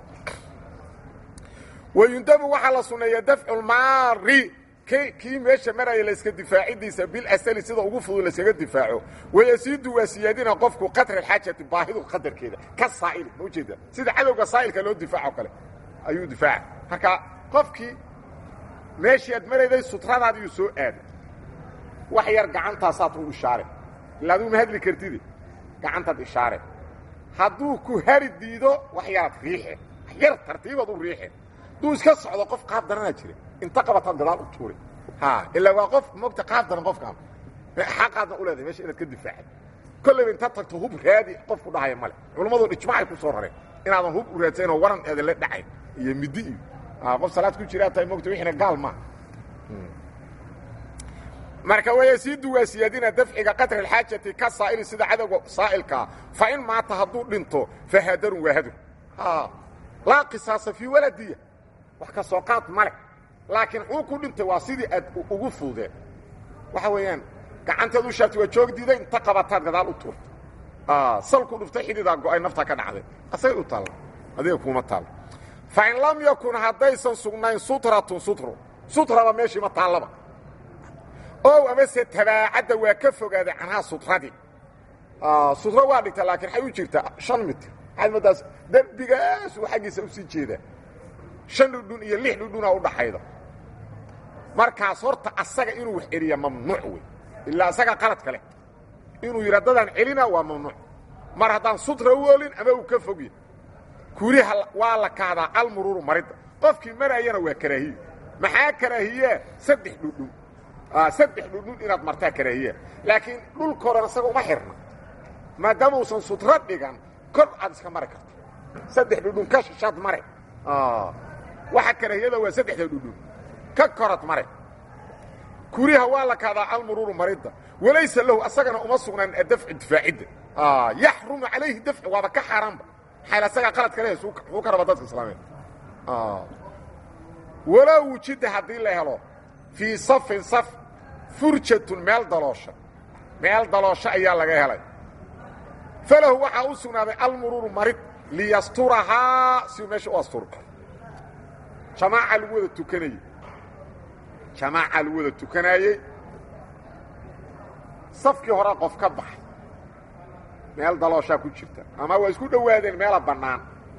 wayundabu waxaa la sunneeyaa dafculmaari kii meesha maraya layska difaacidiisa bilasali sida ugu fudud layskaga difaaco wayasiidu waa siyaadina qofku qadra alxaajati baahidu qadarkeeda ka saa'ili ma ujeeda sida cadowga saa'ilka loo difaaco kale ayuu difaaca marka qofkii meeshii aad marayday sutradaadiiyu soo aaday wax yar gacantaasaad u ishaare ila aduu ma hadli kartide gacantaad ishaare hadduu ku hari diido wax yaraad riixe wax yar tartiibaad u riixe hadduu iska socdo qof qaab daranaa jira inta qabataad gadaal u tuuri ilaa waa qof mogta qaab daran qofkaan xaqaadna u leedahay meesha inaad ka difaacad kollayba intaad tagto hub raadi qofku dhahaya male culammadun ijmacay ku soo rareen inaadan hub u raadsanoo waran eedan la dhacayn iyo midi iyo qof salaad ku jiraa tahay mogta wixiina gaal maaha marka wayasiidu waa siyaadina dafciga qadra alxaajati ka saa'ili sida cadowga saa'ilkaa fa in maata hadduu dhinto fa hadarun waa hadur laa qisaasa fii waladiya wax ka soo qaad male laakiin xuu ku dhintay waa sidii aad ugu fududeen waxa weeyaan gacanteed u shaartay waa joog diiday inta qabataad gadaal u tuurta salku dhuftay xididaa go'ay naftaa ka dhacday asagay u taalla adiga kuuma taalla fa in lam yakun haddaysan sugnayn sutratun sutru sutraba meeshii ma taallaba ow amase tabaacadda waa ka fogaaday canhaa sutradii sutro waa dhigta laakiin waxay u jirtaa shan mitir waxaad moodaas derbigaas uu xaggiisa u sii jeedaa shan dhudhun iyo lix dhudhunaa u dhaxayda markaas horta asaga inuu wax celiya mamnuuc wey ilaa asaga qalad kale inuu yidha dadaan celina waa mamnuuc mar haddaan sutra u olin ama uu ka fogya kuriha waa la kahdaa almuruuru maridda qofkii marayana waa karaahiyo maxaa karaahiyaa saddex dhudhun saddex dhudhun inaad martaa karaahiyaa laakiin dhulkoodan isaga uma xirna maadaama uusan sutro dhigan kor aad iska mari karto saddex dhudhun ka shishaad mare waxa karaahiyada waa saddexda dhudhun ka korad mare kuriha waa la kaadaa almuruuru maridda walaysa lahu asagana uma sugnaan adafcu difaacidda yaxrumu calayhi dafcu waaba ka xaaraanba maxayl asagaa qaladka leh suu ka raba dadka islaameed walaa wujida haddii la helo fii safin saf furjatun meel daloosha meel daloosho ayaa laga helay falahu waxaa u sugnaaday almuruuru marid liyasturahaa si uu meesha u asturo jamaaca lagu wada tukanayey jamaaca lagu wada tukanaayey safkii horaa qof ka baxay meel dalooshaa ku jirta ama waa isku dhowaadeen meela bannaan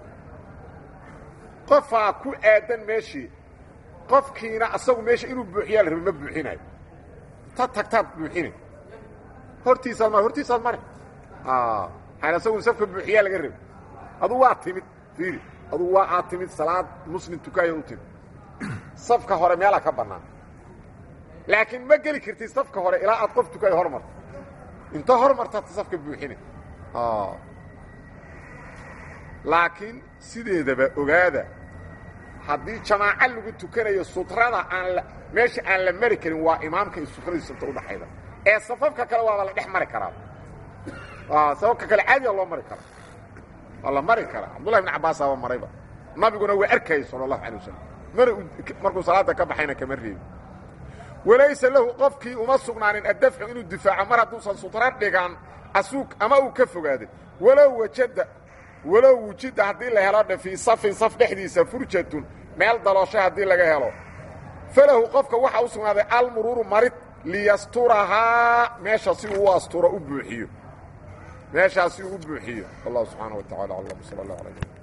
qofaa ku aadan meeshii qofkiina asagu meesha inuu buuxiyaa la rabe ma buuxinayo ta tagtaad buuxinay hortiisaad mar hortiisaad mare maxaan asagu safka buuxiyaa laga rabay aduu waa timid fiiri aduu waa aad timid salaad muslim tukaaya u timid safka hore meelaa ka bannaan laakiin ma geli kartid safka hore ilaa aad qof tukaayo hor marto inta hor martaad safka buuxinay laakiin sideedaba ogaada haddii jamaaco lagu tukanayo sutrada aan meesha aan la mari karin waa imaamka iyo sutradiisa inta udhaxayda ee safafka kale waaba la dhex mari karaa safafka kale caadiga loo mari karaa waa la mari karaa cabdullahi ibn cabaasaaba marayba nabiguna waa arkayay sala allahu alay wasalam mana markuu salaada ka baxayna kama reebi walaysa lahu qofkii uma sugnaanin addafcu inuu difaaco mar hadduusan sutro dhigan asuug ama uu ka fogaaday walow wajada walow wujida haddii la helo dhe fii safin saf dhexdiisa furjatun meel daloosho haddii laga helo falahu qofka waxaa u sugnaaday almuruuru marid liyasturahaa meesha si uu u asturo u buuxiyo meeshaas si uu u buuxiyo wallahu subxaana wa tacala aclam sala allah alay